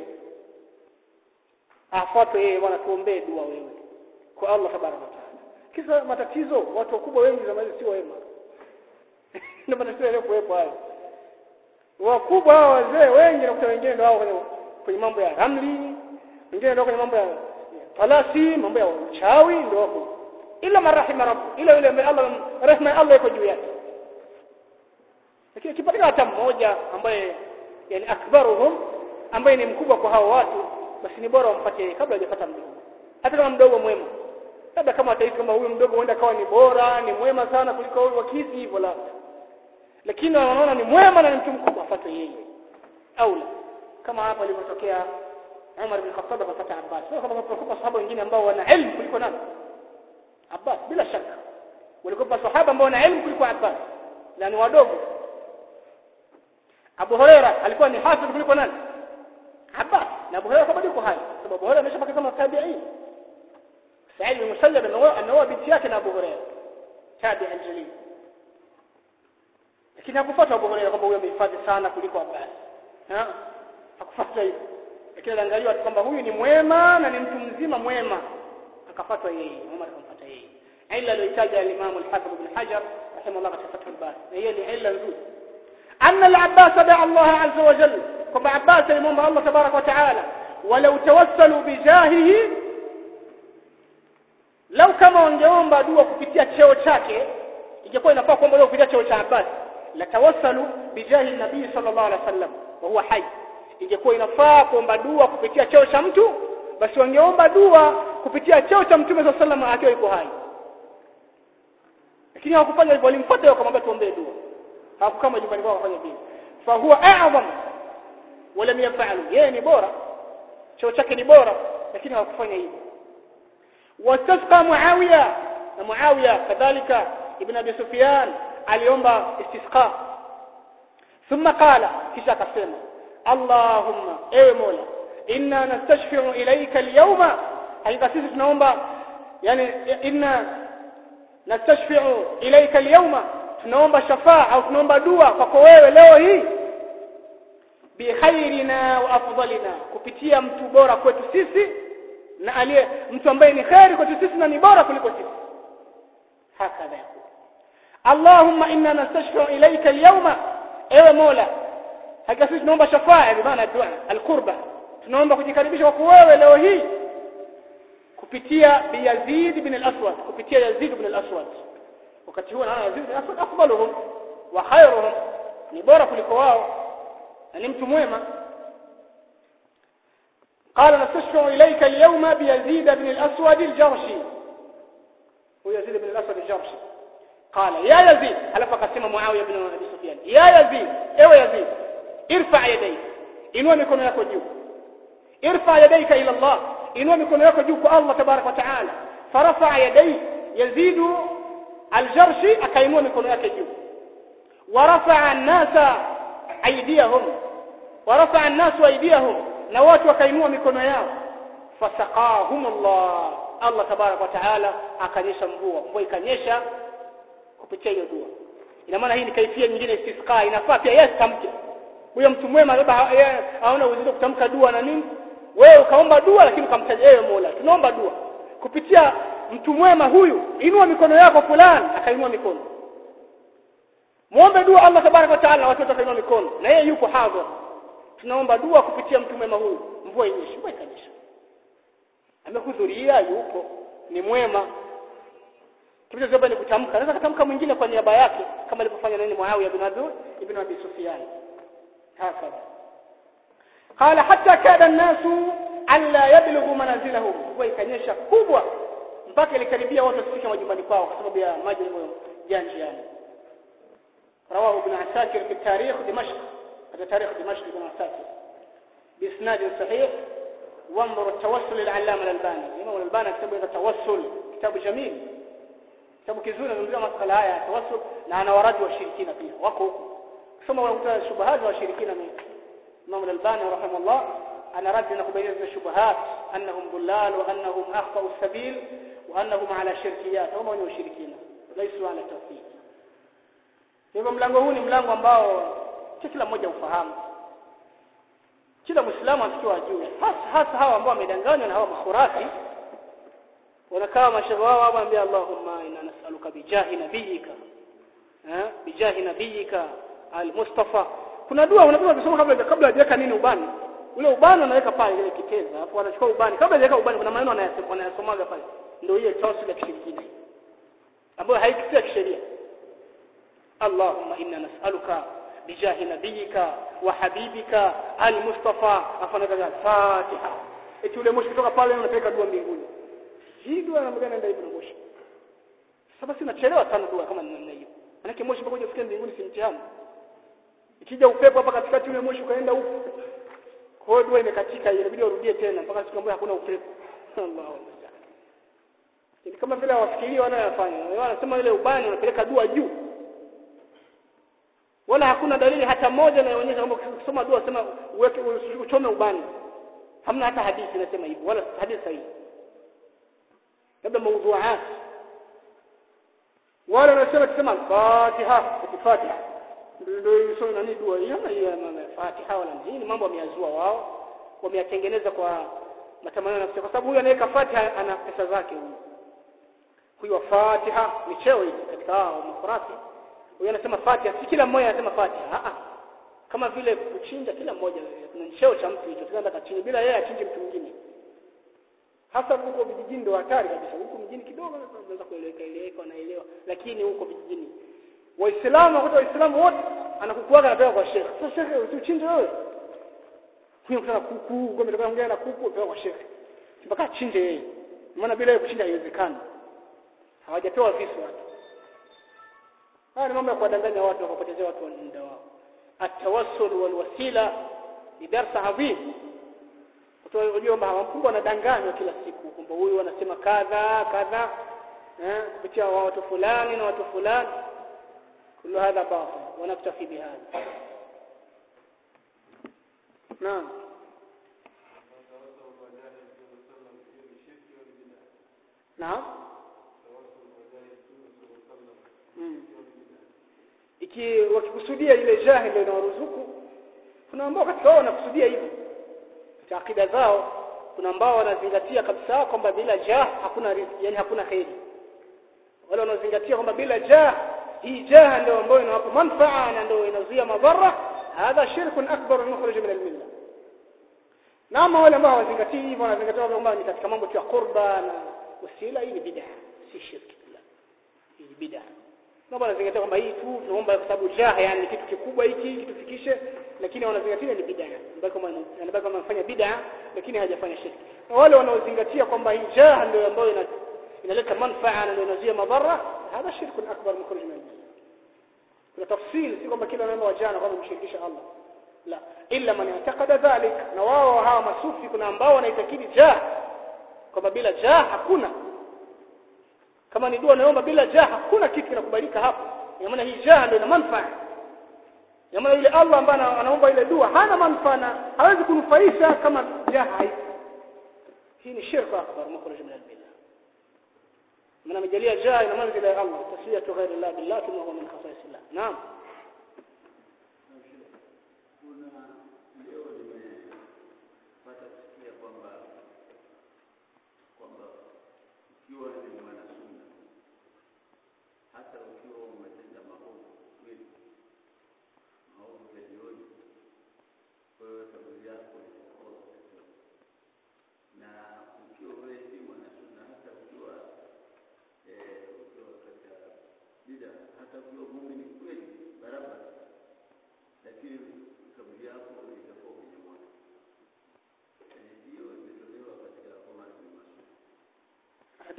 [SPEAKER 1] afuatwe yeye bwana tuombee dua wewe kwa Allah tabaraka wa taala kisa matatizo watu wakubwa wengi zama hizi sio wema ndio matatizo yaliyokuwepo hayo wakubwa hao wazee wengi na kuta wengine ndio hao kwenye, kwenye mambo ya ramli wengine ndio kwenye mambo ya talasi mambo ya uchawi ndio wako ila marahima rabbu ila yule ambaye Allah rehema ya Allah iko juu yake lakini kipatikana hata mmoja ambaye yani akbaruhum ambaye ni mkubwa kwa hao watu basi ni bora wampate kabla hajapata mdogo hata kama mdogo mwema labda kama atahisi kama huyu mdogo huenda kawa ni bora ni mwema sana kuliko huyu wakisi hivyo labda lakini wanaona ni mwema na ni mtu mkubwa afuate yeye au la kama hapa ilivyotokea Umar bin Khattab akapata Abbas sio kama kwa sahaba wengine ambao wana elimu kuliko nani Abbas bila shaka walikuwa sahaba ambao wana elimu kuliko Abbas na ni wadogo Abu Huraira alikuwa ni hafidh kuliko nani Abbas na Abu Huraira bado yuko hai sababu Abu Huraira ameshapaka kama tabi'in Sa'id bin Musayyab anaoa binti yake na Abu Huraira tabi'in jalil lakini hakufuata Abu Huraira kwamba huyo amehifadhi sana kuliko Abbas ha hakufuata hivyo lakini aliangaliwa kwamba huyu ni mwema na ni mtu mzima mwema akafuatwa yeye Umar akamfuata yeye ila aliyotaja al-Imam al-Hafiz ibn Hajar rahimahullah katika Fath al-Bari na hiyo ni ila nzuri أن العباس دعا الله عز وجل كما عباس يموم الله تبارك وتعالى ولو توسلوا بجاهه لو كما wangeomba dua kupitia cheo chake ingekuwa inafaa kuomba dua kupitia cheo cha Abbas la tawassalu bijahi nabii sallallahu alaihi wasallam wa huwa hai ingekuwa inafaa kuomba dua kupitia cheo cha mtu basi wangeomba dua kupitia cheo cha mtume sallallahu alaihi wasallam akiwa yuko hai lakini hawakufanya hivyo walimfuata wakamwambia tuombee dua hawakukama nyumbani kwao wafanye vile fa huwa a'zam wala yafalu yeye ni bora cheo chake ni bora lakini hawakufanya hivyo wastasqa muawiya na muawiya kadhalika ibn abi sufyan aliomba istisqa thumma qala kisha akasema allahumma ewe mola inna nastashfi'u ilayka al-yawma hakika sisi tunaomba yani inna nastashfi'u ilayka al-yawma tunaomba shafaa au tunaomba dua kwako wewe leo hii bi khairina wa afdalina kupitia mtu bora kwetu sisi na aliye mtu ambaye ni khairi kwetu sisi na ni bora kuliko sisi hakadha Allahumma inna nastashfi'u ilayka al-yawma ewe Mola hakika sisi tunaomba shafaa bi maana dua al-qurba tunaomba kujikaribisha kwako wewe leo hii kupitia bi Yazid ibn al-Aswad kupitia Yazid ibn al-Aswad wakati huo naona Yazid ibn Aswad afdaluhum wa khairuhum ni bora kuliko wao na ni mtu mwema قال نستشفع إليك اليوم بيزيد بن الأسود الجرشي هو يزيد بن الأسود الجرشي قال يا يزيد هل فقسم معاوية بن أبي سفيان يا يزيد ايوه يزيد ارفع يديك inua mikono yako juu irfa yadayka ila Allah inua mikono yako juu kwa Allah tabarak wa taala farafa yadayhi yazidu aljarshi akainua mikono yake juu warafa an-nasa aydiyahum warafa an-nasu aydiyahum na watu wakainua mikono yao fasaqahum Allah Allah tabarak wa taala akanyesha mvua mvua ikanyesha kupitia hiyo dua ina maana hii ni kaifia nyingine istisqa inafaa pia yeye tamke huyo mtu mwema labda haona uzito kutamka dua na nini wewe ukaomba dua lakini ukamtaja yeye Mola tunaomba dua kupitia mtu mwema huyu inua mikono yako fulani akainua mikono muombe dua Allah tabaraka wa taala watu watakainua mikono na yeye yuko hadhir tunaomba dua kupitia mtu mwema huyu mvua inyeshe mvua ikanyesha amehudhuria yupo ni mwema kilichozoba ni kutamka anaweza kutamka mwingine kwa niaba yake kama alivyofanya nani Muawiya bin Abi ibn Abi Sufyan hakadha qala hatta kada an-nasu alla yablughu manazilahum mvua ikanyesha kubwa mpaka ilikaribia watu wasifike majumbani kwao kwa sababu ya maji ya njiani رواه ابن عساكر في التاريخ دمشق هذا تاريخ دمشق ابن عساكر بإسناد صحيح وانظر التوسل العلامة الألباني الإمام الألباني كتب التوسل كتاب جميل كتاب كيزون نمزia masala haya ya tawassul na ana waradi wa shirikina pia wako huko kusoma unakuta shubahat wa shirikina ni Imam al-Albani rahimahullah ana radi na kubaini shubahat annahum dhullal wa annahum akhtau sabil wa annahum ala shirkiyat hum ni ushirikina laisu ala tawhid hivyo mlango huu ni mlango ambao kila mmoja ufahamu kila muislamu asikiwa ajue hasa hasa hawa ambao wamedanganywa na hawa makhurafi wanakaa mashaikh wao hapa ambia Allahumma inna nas'aluka bijahi nabiyika eh bijahi nabiyika al-Mustafa kuna dua unapewa kusoma kabla kabla hajaweka nini ubani ule ubani anaweka pale ile kiteza hapo anachukua ubani kabla hajaweka ubani kuna maneno anayasema anayasomaga pale ndio hiyo tawassul ya kishirikina ambayo haikisia kisheria اللهم إنا نسألك بجاه نبيك وحبيبك المصطفى afanya Fatiha eti ule moshi kutoka pale unapeleka dua mbinguni hii dua namna gani ndio ina moshi sasa basi nachelewa sana dua kama namna hiyo manake moshi mpaka uje mbinguni si mtihani ikija upepo hapa katikati ule moshi ukaenda huko kwa hiyo dua imekatika ile inabidi urudie tena mpaka siku ambayo hakuna upepo Allahu ni kama vile wafikiria wanayofanya wanasema ile ubani unapeleka dua juu wala hakuna dalili hata moja inayoonyesha kwamba ukisoma dua sema uweke uchome ubani hamna hata hadithi inasema hivyo wala hadithi sahihi labda mawdhu'at wala wanasema kusema Fatiha Fatiha ndio hiyo nani dua hiyo na hiyo Fatiha wala hii ni mambo wameyazua wao wameyatengeneza kwa matamanio nafsi kwa sababu huyu anaweka Fatiha ana pesa zake huyu huyu Fatiha ni cheo hiki katika hao mafurafi huyo anasema Fatiha si kila mmoja anasema Fatiha a kama vile kuchinja kila mmoja kuna cheo cha mtu hicho tunaenda kachinja bila yeye achinje mtu mwingine hasa huko vijijini ndio hatari kabisa huko mjini kidogo unaweza kueleweka eleweka wanaelewa lakini huko vijijini waislamu wakuta waislamu wote anakukuaga anapewa kwa shekhe sasa shekhe usichinje wewe huyo kuna kuku ngombe ndio ongea na kuku pewa kwa shekhe mpaka achinje yeye maana bila yeye kuchinja haiwezekani hawajapewa visu watu haya ni mambo ya kuwadanganya watu wakapotezea watu muda wao atawassul wal wasila ni darsa adhim unajua kwamba wakubwa wanadanganywa kila siku kwamba huyu anasema kadha kadha eh kupitia watu fulani na watu fulani kullu hadha batil wanaktafi bihadha naam naam mm. iki wakikusudia ile jahi ndio inawaruzuku kuna ambao katika wao wanakusudia hivyo katika akida zao kuna ambao wanazingatia kabisa kwamba bila jah hakuna riziki yani hakuna khairi wale wanaozingatia kwamba bila jah hii jah ndio ambayo inawapa manfaa na ndio inazuia madhara hadha shirkun akbar mukhrij min al-milla na ama wale ambao hawazingatii hivyo wanazingatia kwamba ni katika mambo ya qurba na wasila hii ni bid'a si shirki hii ni bid'a na wanazingatia kwamba hii tu tunaomba kwa sababu jah yani kitu kikubwa hiki kitufikishe lakini wanazingatia ni bid'a ambayo kama anabaki kama anafanya bid'a lakini hajafanya shirki na wale wanaozingatia kwamba hii jah ndio ambayo ina inaleta manfaa na inazuia madhara hada shirku akbar mukhrij min kuna tafsiri si kwamba kila neno wa jana kwamba mshirikisha Allah la illa man yataqada dhalik na wao hawa masufi kuna ambao wanaitakidi jah kwamba bila jah hakuna kama ni dua naomba bila jah hakuna kitu kinakubalika hapo kwa maana hii jah ndio ina manfaa ya maana yule Allah ambaye anaomba ile dua hana manfaa hawezi kunufaisha kama jah haipo hii ni shirku akbar mukhrij min al-billah من مجاليه جاء الى منزل الله تسويه غير الله بالله ثم هو من خصائص الله نعم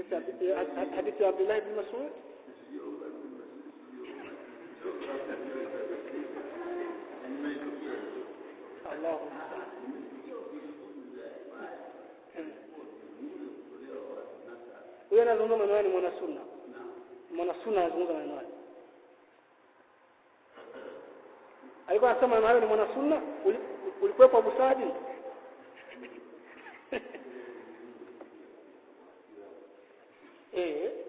[SPEAKER 1] hadithi ya hadithi ya Abdullah ibn Mas'ud Allahu huyo anazungumza maneno haya ni mwana sunna mwana sunna anazungumza maneno haya alikuwa anasema maneno hayo ni mwana sunna Uli- ulikuwepo Abu Saadi eh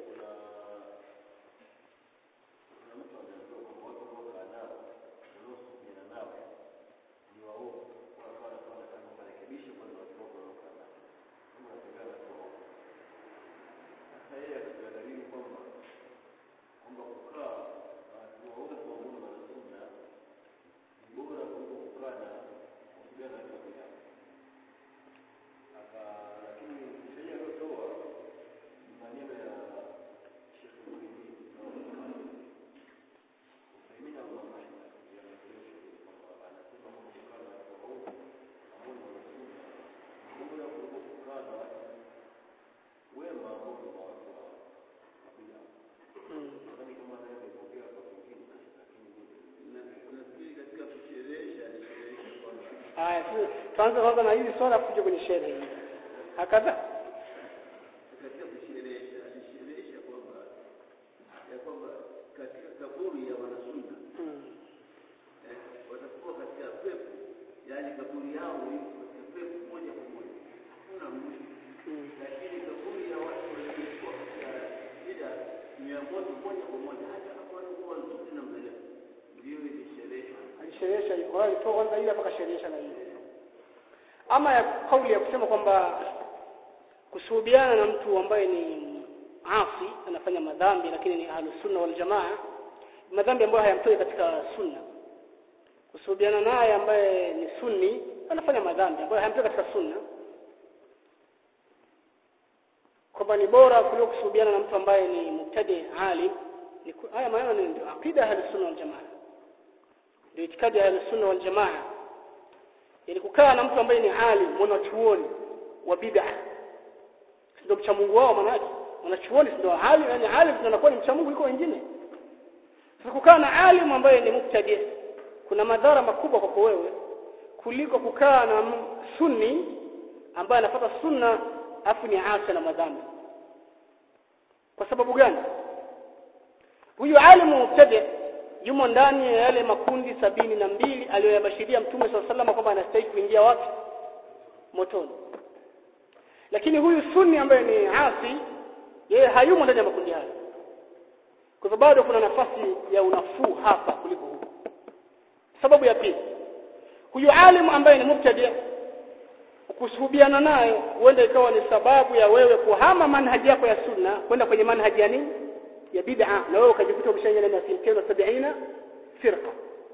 [SPEAKER 1] haya tu- tuanze kwanza na hili swala kuja kwenye sherehe hii hakadha
[SPEAKER 2] katika kusherehesha alisherehesha kwamba ya kwamba katika kaburi ya wanasunna
[SPEAKER 1] Mm.
[SPEAKER 2] eh, watakuwa katika pepo yaani kaburi yao iko katika pepo moja kwa moja kuna mwisho
[SPEAKER 1] Mm.
[SPEAKER 2] lakini kaburi ya watu waliokuwa katika shida ni ya moto moja kwa moja hata kama walikuwa nzuri namna gani ndio ilishereheshwa
[SPEAKER 1] alisherehesha hivyo kwa hiyo alitoa kwanza ile mpaka sherehesha na hiyo ama ya kauli ya kusema kwamba kusuhubiana na mtu ambaye ni asi anafanya madhambi lakini ni ahlus sunna wal jamaa madhambi ambayo hayamtoi katika sunna kusuhubiana naye ambaye ni sunni anafanya madhambi ambayo hayamtoi katika sunna kwamba ni bora kuliko kusuhubiana na mtu ambaye ni mubtadi alim ni ku- haya maneno ni ndio aqida ya ahlus sunna wal jamaa ndio itikadi ya ahlus sunna wal jamaa yani kukaa na mtu ambaye ni alim mwanachuoni wa bid'a ndio mcha Mungu wao manake mwanachuoni ndio alim yani alim ndio anakuwa ni mcha Mungu kuliko wengine sasa kukaa na alim ambaye ni muktadi kuna madhara makubwa kwako wewe kuliko kukaa na m- sunni ambaye anafuata sunna afu ni asi na madhambi kwa sababu gani huyu alimu mubtadi yumo ndani ya yale makundi sabini na mbili aliyoyabashiria mtume swalla sallam kwamba anastahili kuingia wapi motoni lakini huyu sunni ambaye ni asi yeye hayumo ndani ya makundi hayo kwa hivyo bado kuna nafasi ya unafuu hapa kuliko huko sababu ya pili huyu alimu ambaye ni mubtadi kusuhubiana naye huenda ikawa ni sababu ya wewe kuhama manhaji yako ya sunna kwenda kwenye manhaji ya nini ya bid'a na wewe ukajikuta umeshaingia ndani ya silkeni wa sabina firqa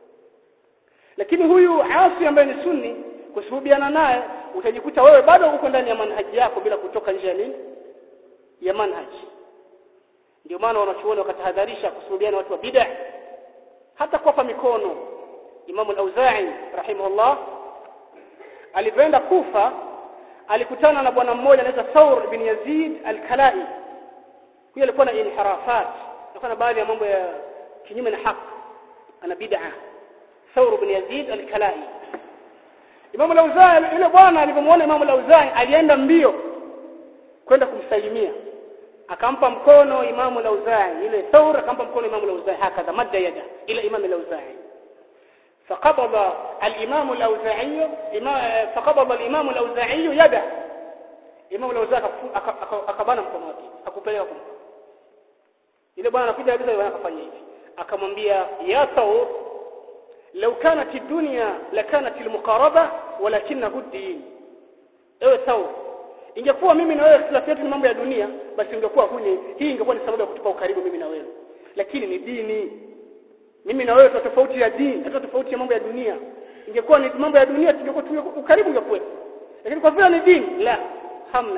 [SPEAKER 1] lakini huyu asi ambaye ni sunni kusuhubiana naye utajikuta wewe bado uko ndani ya manhaji yako bila kutoka nje ya nini ya manhaji ndio maana wanachuoni wakatahadharisha kusuhubiana watu wa bid'a hata kuwapa mikono Imam al-Auza'i rahimahullah alipoenda Kufa alikutana na bwana mmoja anaitwa Thawr bin Yazid al-Kalai huyo alikuwa na inhirafat alikuwa na baadhi ya mambo ya kinyume na haki ana bid'a Thawr bin Yazid al-Kalai Imam al-Auza'i yule bwana alipomwona Imam al-Auza'i alienda mbio kwenda kumsalimia akampa mkono Imam al-Auza'i ile Thawr akampa mkono Imam al-Auza'i hakadha madda yada ila Imam al-Auza'i فقبض الإمام الأوزاعي فقبض الإمام الأوزاعي يده إمام الأوزاعي akabana mkono wake akupeleka kumpa ile bwana anakuja kabisa yeye akafanya hivi akamwambia ya thawr law kanat ad-dunya lakanat al-muqaraba walakinahu ad-din ewe thawr ingekuwa mimi na wewe ikhtilafu yetu ni mambo ya dunia basi ingekuwa huni hii ingekuwa ni sababu ya kutupa ukaribu mimi na wewe lakini ni dini mimi na wewe tuna tofauti ya dini hata tofauti ya mambo ya dunia ingekuwa ni mambo ya dunia tungekuwa tu ukaribu ungekuwa lakini kwa vile ni dini la hamna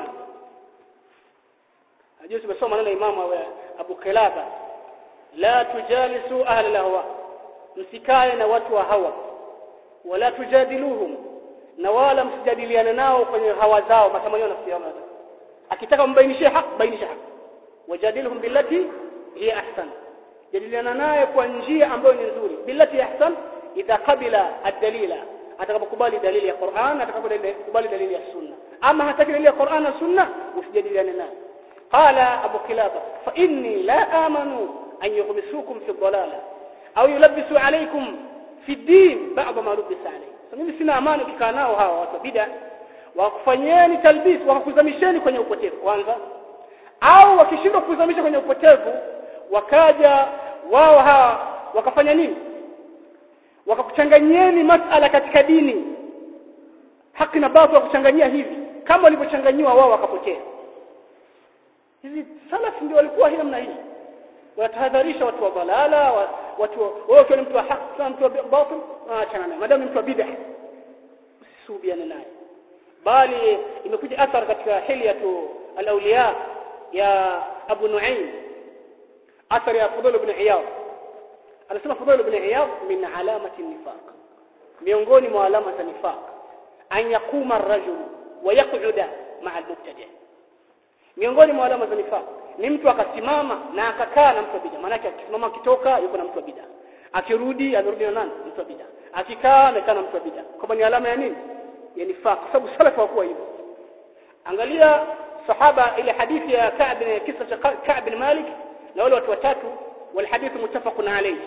[SPEAKER 1] ajue tumesoma neno imamu wa Abu Kilaba la tujalisu ahli lahwa msikae na watu wa hawa wala tujadiluhum na wala msijadiliane nao kwenye hawa zao matamanio na nafsi yao akitaka mbainishie haki bainisha haki wajadilhum billati hiya ahsan jadiliana naye kwa njia ambayo ni nzuri billati ahsan idha qabila ad-dalila atakapokubali dalili ya Qur'an atakapokubali dalili ya sunna ama hataki dalili ya Qur'an na sunna usijadiliane naye qala abu kilaba fa inni la amanu an yughmisukum fi dhalala au yulabbisu alaykum fi din ba'd ma lubisa alayhi mimi sina amani ukikaa nao hawa watu bid'a wakufanyeni talbis wakakuzamisheni kwenye upotevu kwanza au wakishindwa kukuzamisha kwenye upotevu wakaja wao hawa wakafanya nini wakakuchanganyeni masala katika dini haki na batil wakuchanganyia hivi kama walivyochanganywa wao wakapotea hivi salaf ndio walikuwa hii namna hii watahadharisha watu wa balala watu wewe ukiwa mtu wa haki na mtu wa batil aachana naye madamu mtu wa bid'ah usisubiane naye bali imekuja athar katika hilyatu al-awliya ya Abu Nu'aym athar ya Fudhul ibn Iyad anasema Fudhul ibn Iyad min alamati nifaq miongoni mwa alama za nifaq an yakuma ar-rajul wa yaq'uda ma'a al-mubtadi' miongoni mwa alama za nifaq ni mtu akasimama na akakaa na mtu wa bid'a maana akisimama akitoka yuko na mtu wa bid'a akirudi anarudi na nani mtu wa bid'a akikaa amekaa na mtu wa bid'a kama ni alama ya nini ya nifaq kwa sababu salaf hawakuwa hivyo angalia sahaba ile hadithi ya Ka'b kisa cha Ka'b bin Malik na wale watu watatu wal hadith muttafaqun alayhi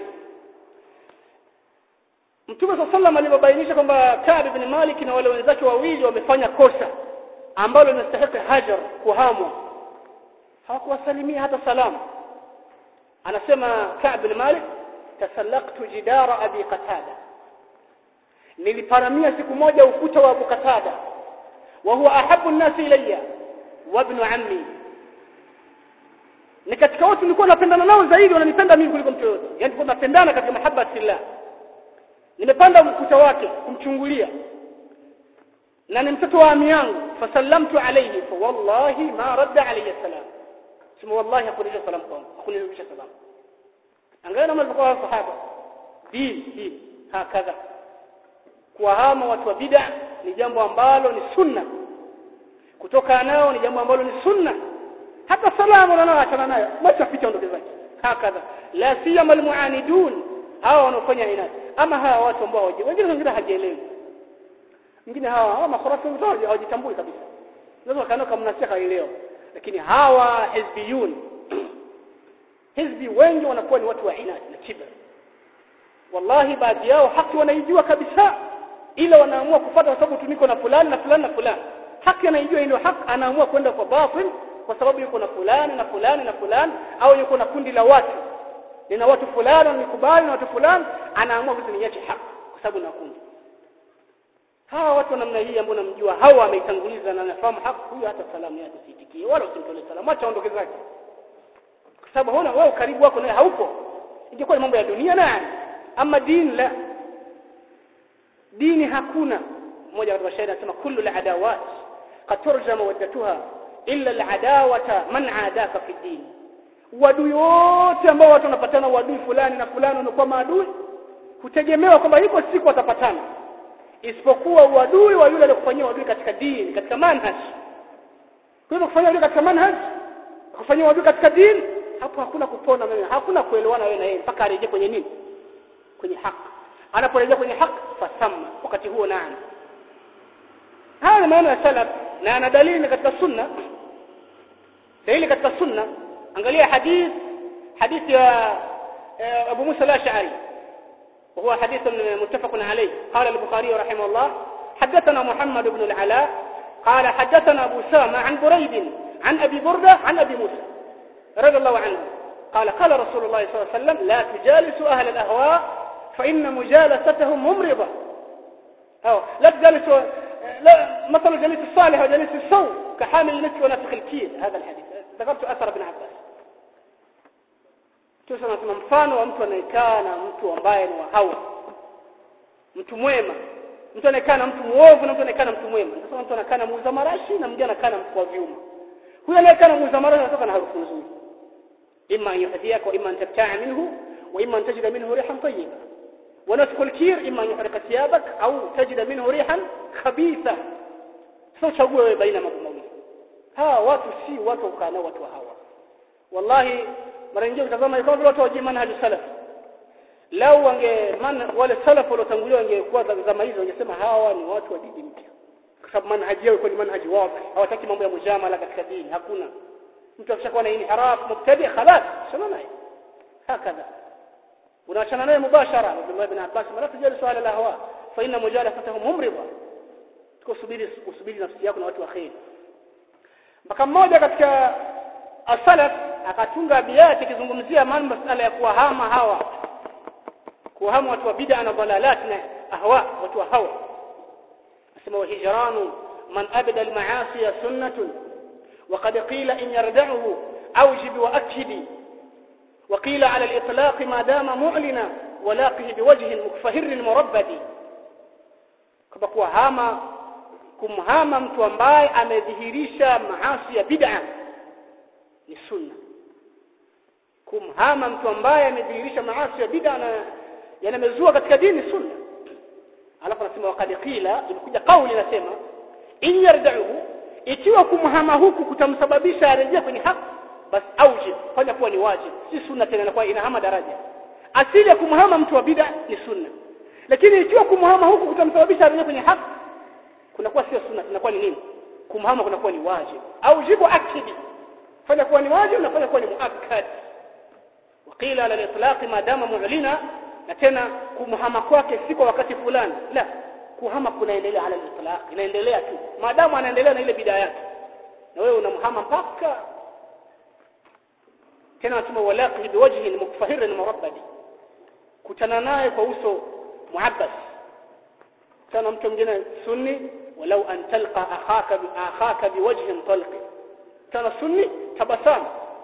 [SPEAKER 1] Mtume صلى الله alipobainisha kwamba Ka'b bin Malik na wale wenzake wawili wamefanya kosa ambalo linastahili hajar kuhamwa hawakuwasalimia hata salamu anasema Ka'b bin Malik tasallaqtu jidara abi qatada niliparamia siku moja ukuta wa Abu Qatada wa huwa ahabbu an-nasi ilayya wa ibn ammi ni katika watu nilikuwa napendana nao zaidi wananipenda mimi kuliko mtu yote yani tulikuwa tunapendana katika mahaba fillah nimepanda ukuta wake kumchungulia na ni mtoto wa ami yangu fasallamtu alayhi fa wallahi ma radda alayhi salam sema wallahi hakurudisha salamu kwangu hakunirudisha salamu angalia namna walikuwa sahaba dini dini hakadha kuwahama watu wa bid'a ni jambo ambalo ni sunna kutoka nao ni jambo ambalo ni sunna hata salamu na achana nayo basi apita ondoke zake hakadha la siyama almuanidun hawa wanaofanya inadi ama hawa watu ambao hawajui wengine wengine hajielewi wengine hawa hawa makhurafi wenzao hawajitambui kabisa unaweza kaona kama mnasiha haelewa lakini hawa hizbiyun hizbi wengi wanakuwa ni watu wa inadi na kibra wallahi baadhi yao haki wanaijua kabisa ila wanaamua kufuata kwa sababu tuniko na fulani na fulani na fulani haki anaijua ndio haki anaamua kwenda kwa batil kwa sababu yuko na fulani na fulani na fulani au yuko na kundi la watu nina watu fulani wanikubali na watu fulani anaamua vitu niache haki kwa sababu na kundi hawa watu namna hii ambao namjua hawa ameitanguliza na nafahamu haki huyo hata salamu yake usitikie wala usimtolee salamu acha aondoke zake kwa sababu huna wewe karibu wako naye haupo ingekuwa ni mambo ya dunia na ama dini la dini hakuna mmoja katika shairi anasema kullu al-adawat qad turjama waddatuha illa al-adawata man adaka fi din wadui wote ambao watu wanapatana wadui fulani na fulani wanakuwa maadui hutegemewa kwamba iko siku watapatana isipokuwa uadui wa yule aliyokufanyia wadui katika dini katika manhaj kwa hivyo kufanya wadui katika manhaj kufanyia wadui katika dini hapo hakuna kupona wewe hakuna kuelewana wewe na yeye mpaka arejee kwenye nini kwenye haki anaporejea kwenye haki fasamma wakati huo naam haya ni maana ya salaf na ana dalili katika sunna dalili katika sunna angalia hadith hadith ya Abu Musa al-Ash'ari وهو حديث متفق عليه قال البخاري رحمه الله حدثنا محمد بن العلاء قال حدثنا أبو سامة عن بريد عن أبي بردة عن أبي موسى رضي الله عنه قال قال رسول الله صلى الله عليه وسلم لا تجالسوا أهل الأهواء فإن مجالستهم ممرضة أو لا تجالسوا لا مثل جليس الصالح وجليس السوء كحامل المسك ونفخ الكيل هذا الحديث ذكرت أثر ابن عباس tusema tuna mfano wa mtu anayekaa na mtu ambaye ni wa hawa mtu mwema mtu anayekaa na mtu muovu na mtu anayekaa na mtu mwema sasa mtu anakaa na muuza marashi na mwingine anakaa na mtu wa vyuma huyo anayekaa na muuza marashi anatoka na harufu nzuri imma an yuhdiyaka wa imma an tabta'a minhu wa imma an tajida minhu rihan tayyiba wa nasfu al-kir imma an yuhrika thiyabak au tajida minhu rihan khabitha sasa chague wewe baina mambo mawili hawa watu si watu ukaa nao watu wa hawa wallahi mara nyingine utazama kama vile watu wa manhaj salaf lau wange man, wale salaf waliotangulia wangekuwa zama hizo wangesema hawa ni watu wa dini mpya kwa sababu manhaji yao ilikuwa ni manhaji wazi hawataki mambo ya mujamala katika dini hakuna mtu akishakuwa na inhiraf mubtadi khalas shana naye hakadha unaachana naye mubashara Abdullah ibn Abbas la tujali swala la hawa fa inna mujalafatahum mumrida tukusubiri usubiri nafsi yako na watu wa khair mpaka mmoja katika asalaf akatunga abiyati kizungumzia mambo masala ya kuwahama hawa kuwahama watu wa bid'a na dalalat na ahwa watu wa hawa asema wa hijranu man abada al-ma'asi sunnatun وقد قيل إن يردعه أوجب وأكد وقيل على الإطلاق ما دام معلنا ولاقه بوجه مكفهر مربد كما kuwa hama kumhama mtu ambaye amedhihirisha maasi ya bid'a ni sunna kumhama mtu ambaye amedhihirisha maasi ya bid'a na yanamezua katika dini sunna alafu anasema waqad qila imekuja kauli inasema in yardahu ikiwa kumhama huku kutamsababisha arejea kwenye haki basi aujib fanya kuwa ni wajib si sunna tena inakuwa inahama daraja asili ya kumhama mtu wa bid'a ni sunna lakini ikiwa kumhama huku kutamsababisha arejea kwenye haki kunakuwa sio sunna inakuwa ni nini kumhama kunakuwa ni wajib aujibu akidi fanya kuwa ni wajib na fanya kuwa ni muakkad وقيل على الاطلاق ما دام معلنا na tena kumhama kwake si kwa wakati fulani la kuhama kunaendelea ala al-itlaq inaendelea tu maadamu anaendelea na ile bidaa yake na wewe unamhama mpaka tena nasema walaqi biwajhi mukfahir murabbadi kutana naye kwa uso muabbas kana mtu mwingine sunni walau an talqa akhaka bi akhaka biwajhin talqi kana sunni tabasam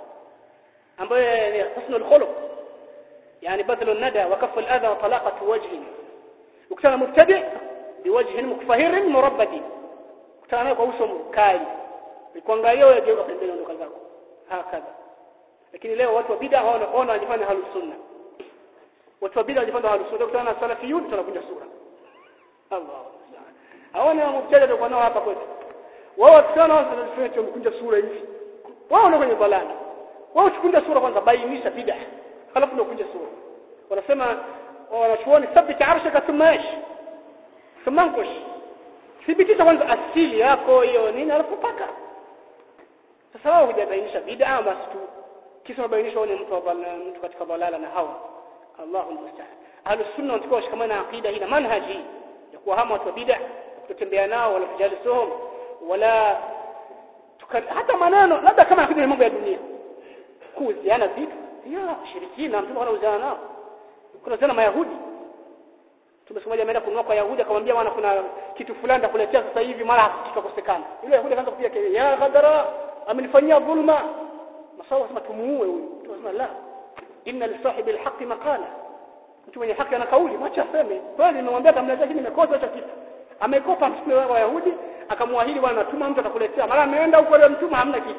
[SPEAKER 1] ambaye ni husnul khuluq يعني بذل الندى وكف الأذى وطلاقة وجه وكان مبتدئ بوجه مكفهر مربد كان kwa uso mkali ikuangalia wewe geuka pembeni ondoka zako hakadha lakini leo watu wa bid'a hawana ona wanajifanya halu sunna watu wa bid'a wanajifanya halu sunna kutana na salafiyun tunakunja sura Allah hawana mubtadi ndio nao hapa kwetu wao wakitana wanafanya tumkunja sura hivi wao ndio kwenye balani wao tukunja sura kwanza bainisha bid'a halafu ndio kunja sura wanasema wanachuoni thabiti arshaka thumma ish thumma ankush thibitisha kwanza asili yako hiyo nini alafu paka sasa wao hujabainisha bid'a basi tu kisa mabainisha ni mtu mtu katika balala na hawa Allahu musta'an ahlus sunna wanatakiwa washikamana na aqida hii na manhaji ya kuwahama watu wa bid'a kutotembea nao wala kujalisuhum wala hata maneno labda kama akija mambo ya dunia kuuziana vitu ya shirikina mtume anauzana nao kuna sana mayahudi tumesemaje ameenda kununua kwa yahudi akamwambia bwana kuna kitu fulani nitakuletea sasa hivi mara kikakosekana yule yahudi akaanza kupiga kelele ya ghadara amenifanyia dhulma masawa sema tumuue huyu tunasema la inna lisahibi alhaqi maqala mtu mwenye haki ana kauli mwacha aseme kweli nimemwambia atamletea lakini nimekosa hicho kitu amekopa mtume wa yahudi akamwahidi bwana tuma mtu atakuletea mara ameenda huko leo mtuma hamna kitu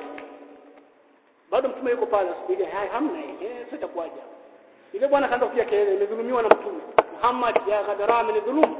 [SPEAKER 1] bado mtume yuko pale asubiri haya hamna ile sasa itakuwaje ile bwana kaanza kupiga kelele nimedhulumiwa na mtume Muhammad ya Ghadara amenidhulumu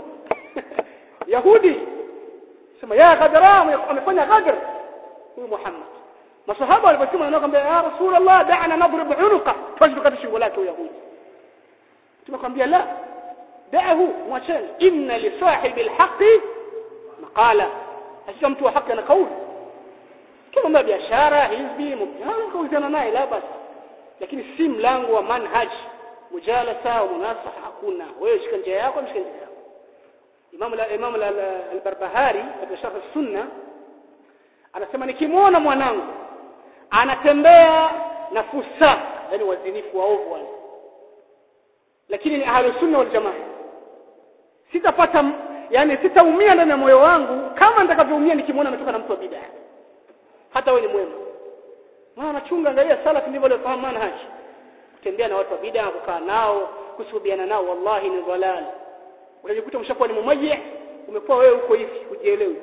[SPEAKER 1] Yahudi sema ya Ghadara amefanya ghadr huyu Muhammad masahaba waliposema wanakwambia ya Rasulullah da'ana nadrib unuqa twajibu kati shingo lake Yahudi tumekwambia la da'ahu mwacheni inna li sahibi alhaqi maqala hakika mtu wa haki ana kauli kama biashara hizbi mubtana kauzana naye la basi lakini si mlango wa manhaj mujalasa au munasaha hakuna wewe shika njia yako shika njia yako Imam la Imam al-Barbahari katika sharh sunna anasema nikimwona mwanangu anatembea na fusa yani wazinifu waovu wale lakini ni ahlus sunna wal jamaa sitapata yani sitaumia ndani ya moyo wangu kama nitakavyoumia nikimwona ametoka na mtu wa bid'a hata wewe ni mwema maana anachunga angalia salaf ndivyo waliofahamu manhaj kutembea na watu wa bid'a kukaa nao kusuhubiana nao wallahi ni dhalal unajikuta umeshakuwa ni mumayyi umekuwa wewe uko hivi hujielewi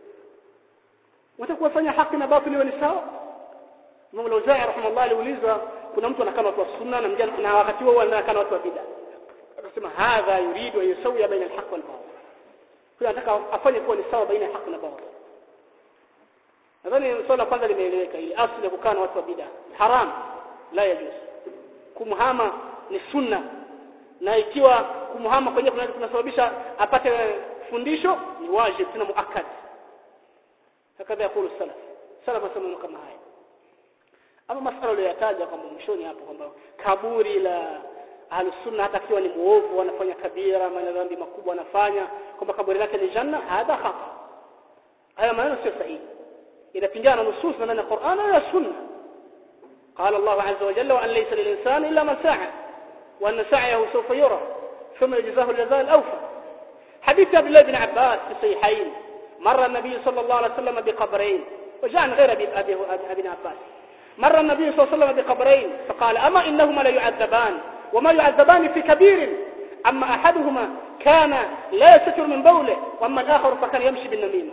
[SPEAKER 1] unataka kufanya haki na batili ni sawa Imam al-Auza'i rahimahullah aliulizwa kuna mtu anakaa na watu wa sunna na mjana na wakati huo anakaa na watu wa bid'a akasema hadha yuridu an yusawiya baina al-haqq wal batil huyo anataka afanye kuwa ni sawa baina ya haki na batil nadhani swala kwanza limeeleweka ili asili ya kukaa na watu wa bid'a haram la yajuz kumhama ni sunna na ikiwa kumhama kwenye kunasababisha apate fundisho ni wajib tena muakkad hakadha yakulu salaf salaf wasema kama haya ama masala aliyoyataja kwamba mwishoni hapo kwamba kaburi la ahlusunna hata akiwa ni muovu anafanya kabira maana dhambi makubwa anafanya kwamba kaburi lake ni janna hadha khata haya maneno sio sahihi inapingana nusus na ndani ya Qur'an na sunna قال الله عز وجل وأن ليس للإنسان إلا ما سعى وأن سعيه سوف يرى ثم يجزاه الجزاء الأوفى حديث عبد الله بن عباس في الصحيحين مر النبي صلى الله عليه وسلم بقبرين وجاء عن غير أبي, أبي, أبي عباس مر النبي صلى الله عليه وسلم بقبرين فقال أما إنهما لا يعذبان وما يعذبان في كبير أما أحدهما كان لا يستر من بوله وأما الآخر فكان يمشي بالنميمة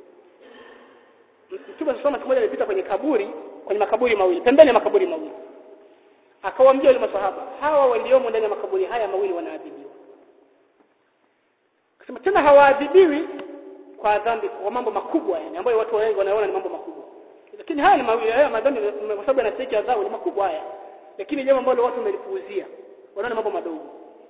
[SPEAKER 1] Mtume sasa siku moja alipita kwenye kaburi kwenye makaburi mawili pembeni ya makaburi mawili akawaambia wale maswahaba hawa waliomo ndani ya makaburi haya mawili wanaadhibiwa akasema tena hawaadhibiwi kwa dhambi kwa mambo makubwa yani ambayo watu wengi wanaona ni mambo makubwa lakini haya ni mawili haya madhambi kwa sababu yanastahili adhabu ni makubwa haya lakini jambo ambalo watu wamelipuuzia wanaona mambo madogo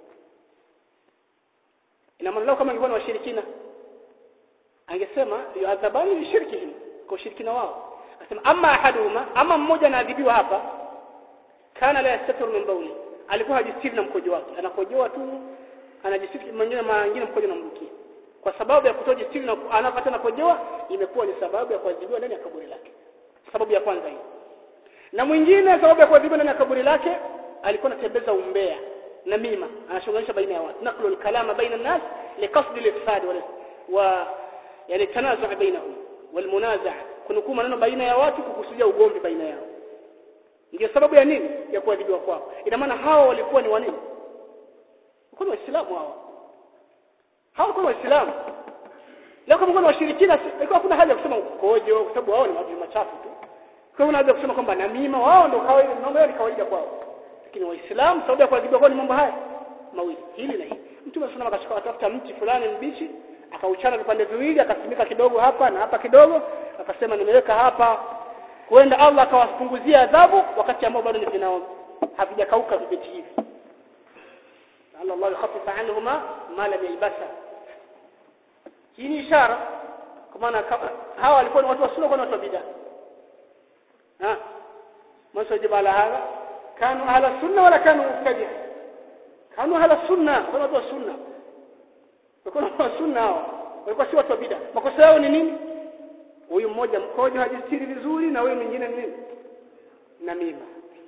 [SPEAKER 1] ina maana leo kama ingekuwa ni washirikina angesema yuadhabani bi shirkihim kwa ushirikina wao asema ama ahaduhuma ama mmoja anaadhibiwa hapa kana la yastatir min bawli alikuwa hajistiri na mkojo wake anakojoa tu anajistiri mwingine mwingine mkojo unamrukia kwa sababu ya kutojistiri na anapata na kojoa imekuwa ni sababu ya kuadhibiwa ndani ya kaburi lake sababu ya kwanza hiyo na mwingine sababu ya kuadhibiwa ndani ya kaburi lake alikuwa anatembeza umbea na mima anashughulisha baina ya watu naklu alkalama baina الناس لقصد الافساد wa yani tanazu' bainahum walmunazaa kunukuu maneno baina ya watu kukusudia ugomvi baina yao ndio sababu ya nini ya kuadhibiwa kwao ina maana hao walikuwa ni wanini walikuwa ni waislamu hao hao walikuwa ni waislamu leo kama kuna washirikina ilikuwa hakuna haja ya kusema ukojo kwa sababu wao ni watu machafu tu kwa hiyo unaweza kusema kwamba namima wao ndio kawaida mambo yao ni kawaida kwao lakini waislamu sababu ya kuadhibiwa kwao ni mambo haya mawili hili na hili mtume sana akachukua atafuta mti fulani mbichi akauchana vipande viwili akasimika kidogo hapa na hapa kidogo akasema nimeweka hapa huenda Allah akawapunguzia adhabu wakati ambao bado ni vinao havijakauka vibeti hivi Allah Allah yakhaffif anhuma ma lam yalbasa hii ni ishara kwa maana hawa walikuwa ni watu wa sunna kwa watu wa bid'a ha masajib ala hadha kanu ahla sunna wala kanu mubtadi' kanu ahla sunna kwa watu wa sunna walikuwa watu wa sunna hao walikuwa si watu wa bid'a makosa yao ni nini huyu mmoja mkojo hajistiri vizuri na huyu mwingine nini namima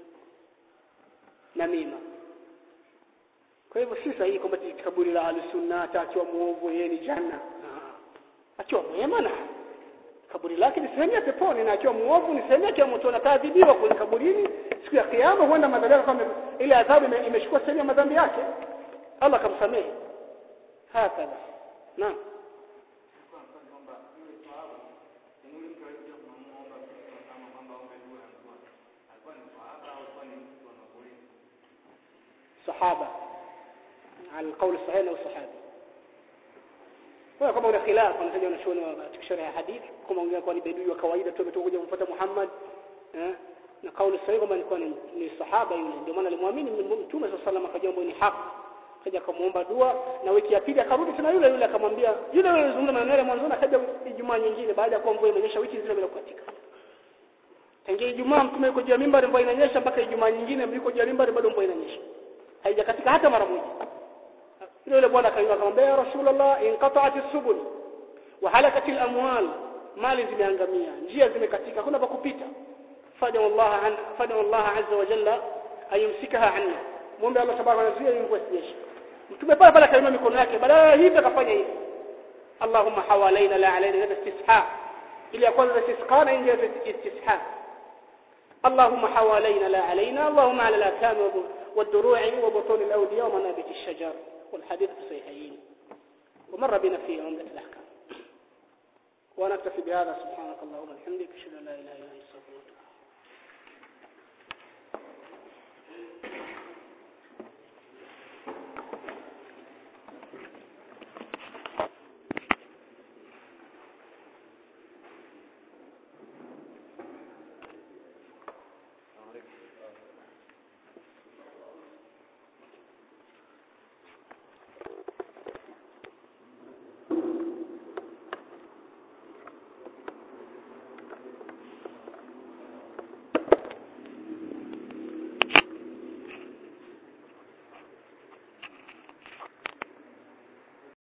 [SPEAKER 1] namima kwa hivyo si sahihi kwamba kaburi la al-sunna atakiwa muovu yeye ni janna akiwa mwema na kaburi lake ni sehemu ya peponi na akiwa muovu ni sehemu yake ya motoni ataadhibiwa kwenye kaburini siku ya kiyama huenda madhambi yake kama ile adhabu imechukua sehemu ya madhambi yake Allah kamsamehe hakadha naam صحابة على القول الصحيح انه صحابي kwa kama una khilaf unataja wanachuoni wa sharh hadith kama ungea kwa ni bedui wa kawaida tu ametoka kuja kumfuata Muhammad eh na kauli sahihi kama alikuwa ni, ni sahaba yule ndio maana alimwamini mtume sallallahu alaihi wasallam ni haki kaja kumuomba dua na wiki ya pili akarudi tena yule yule akamwambia yule yule alizungumza maneno yale mwanzo akaja Ijumaa nyingine baada ya kuwa mvua imenyesha wiki nzima bila kukatika tangia Ijumaa mtume yuko juu ya mimbari mvua inanyesha mpaka Ijumaa nyingine yuko juu ya mimbari bado mvua inanyesha haijakatika hata mara moja yule yule bwana akaimba akamwambia ya rasulullah inqata'at as-subul wa halakat al-amwal mali zimeangamia njia zimekatika kuna pa kupita fad'a Allah an fad'a Allah azza wa jalla ayumsikaha anna muombe Allah tabaraka wa taala mvua isinyeshe mtume pale pale akainua mikono yake badala ya hivi akafanya hivi Allahumma hawalaina la alaina hada istisha ili ya kwanza istisqa na ingia istisha اللهم حوالينا لا علينا اللهم على الأكام والدروع وبطون الأودية ومنابت الشجر والحديث في الصحيحين ومر بنا في عمدة الأحكام ونكتفي بهذا سبحانك اللهم وبحمدك اشهد ان لا اله الا انت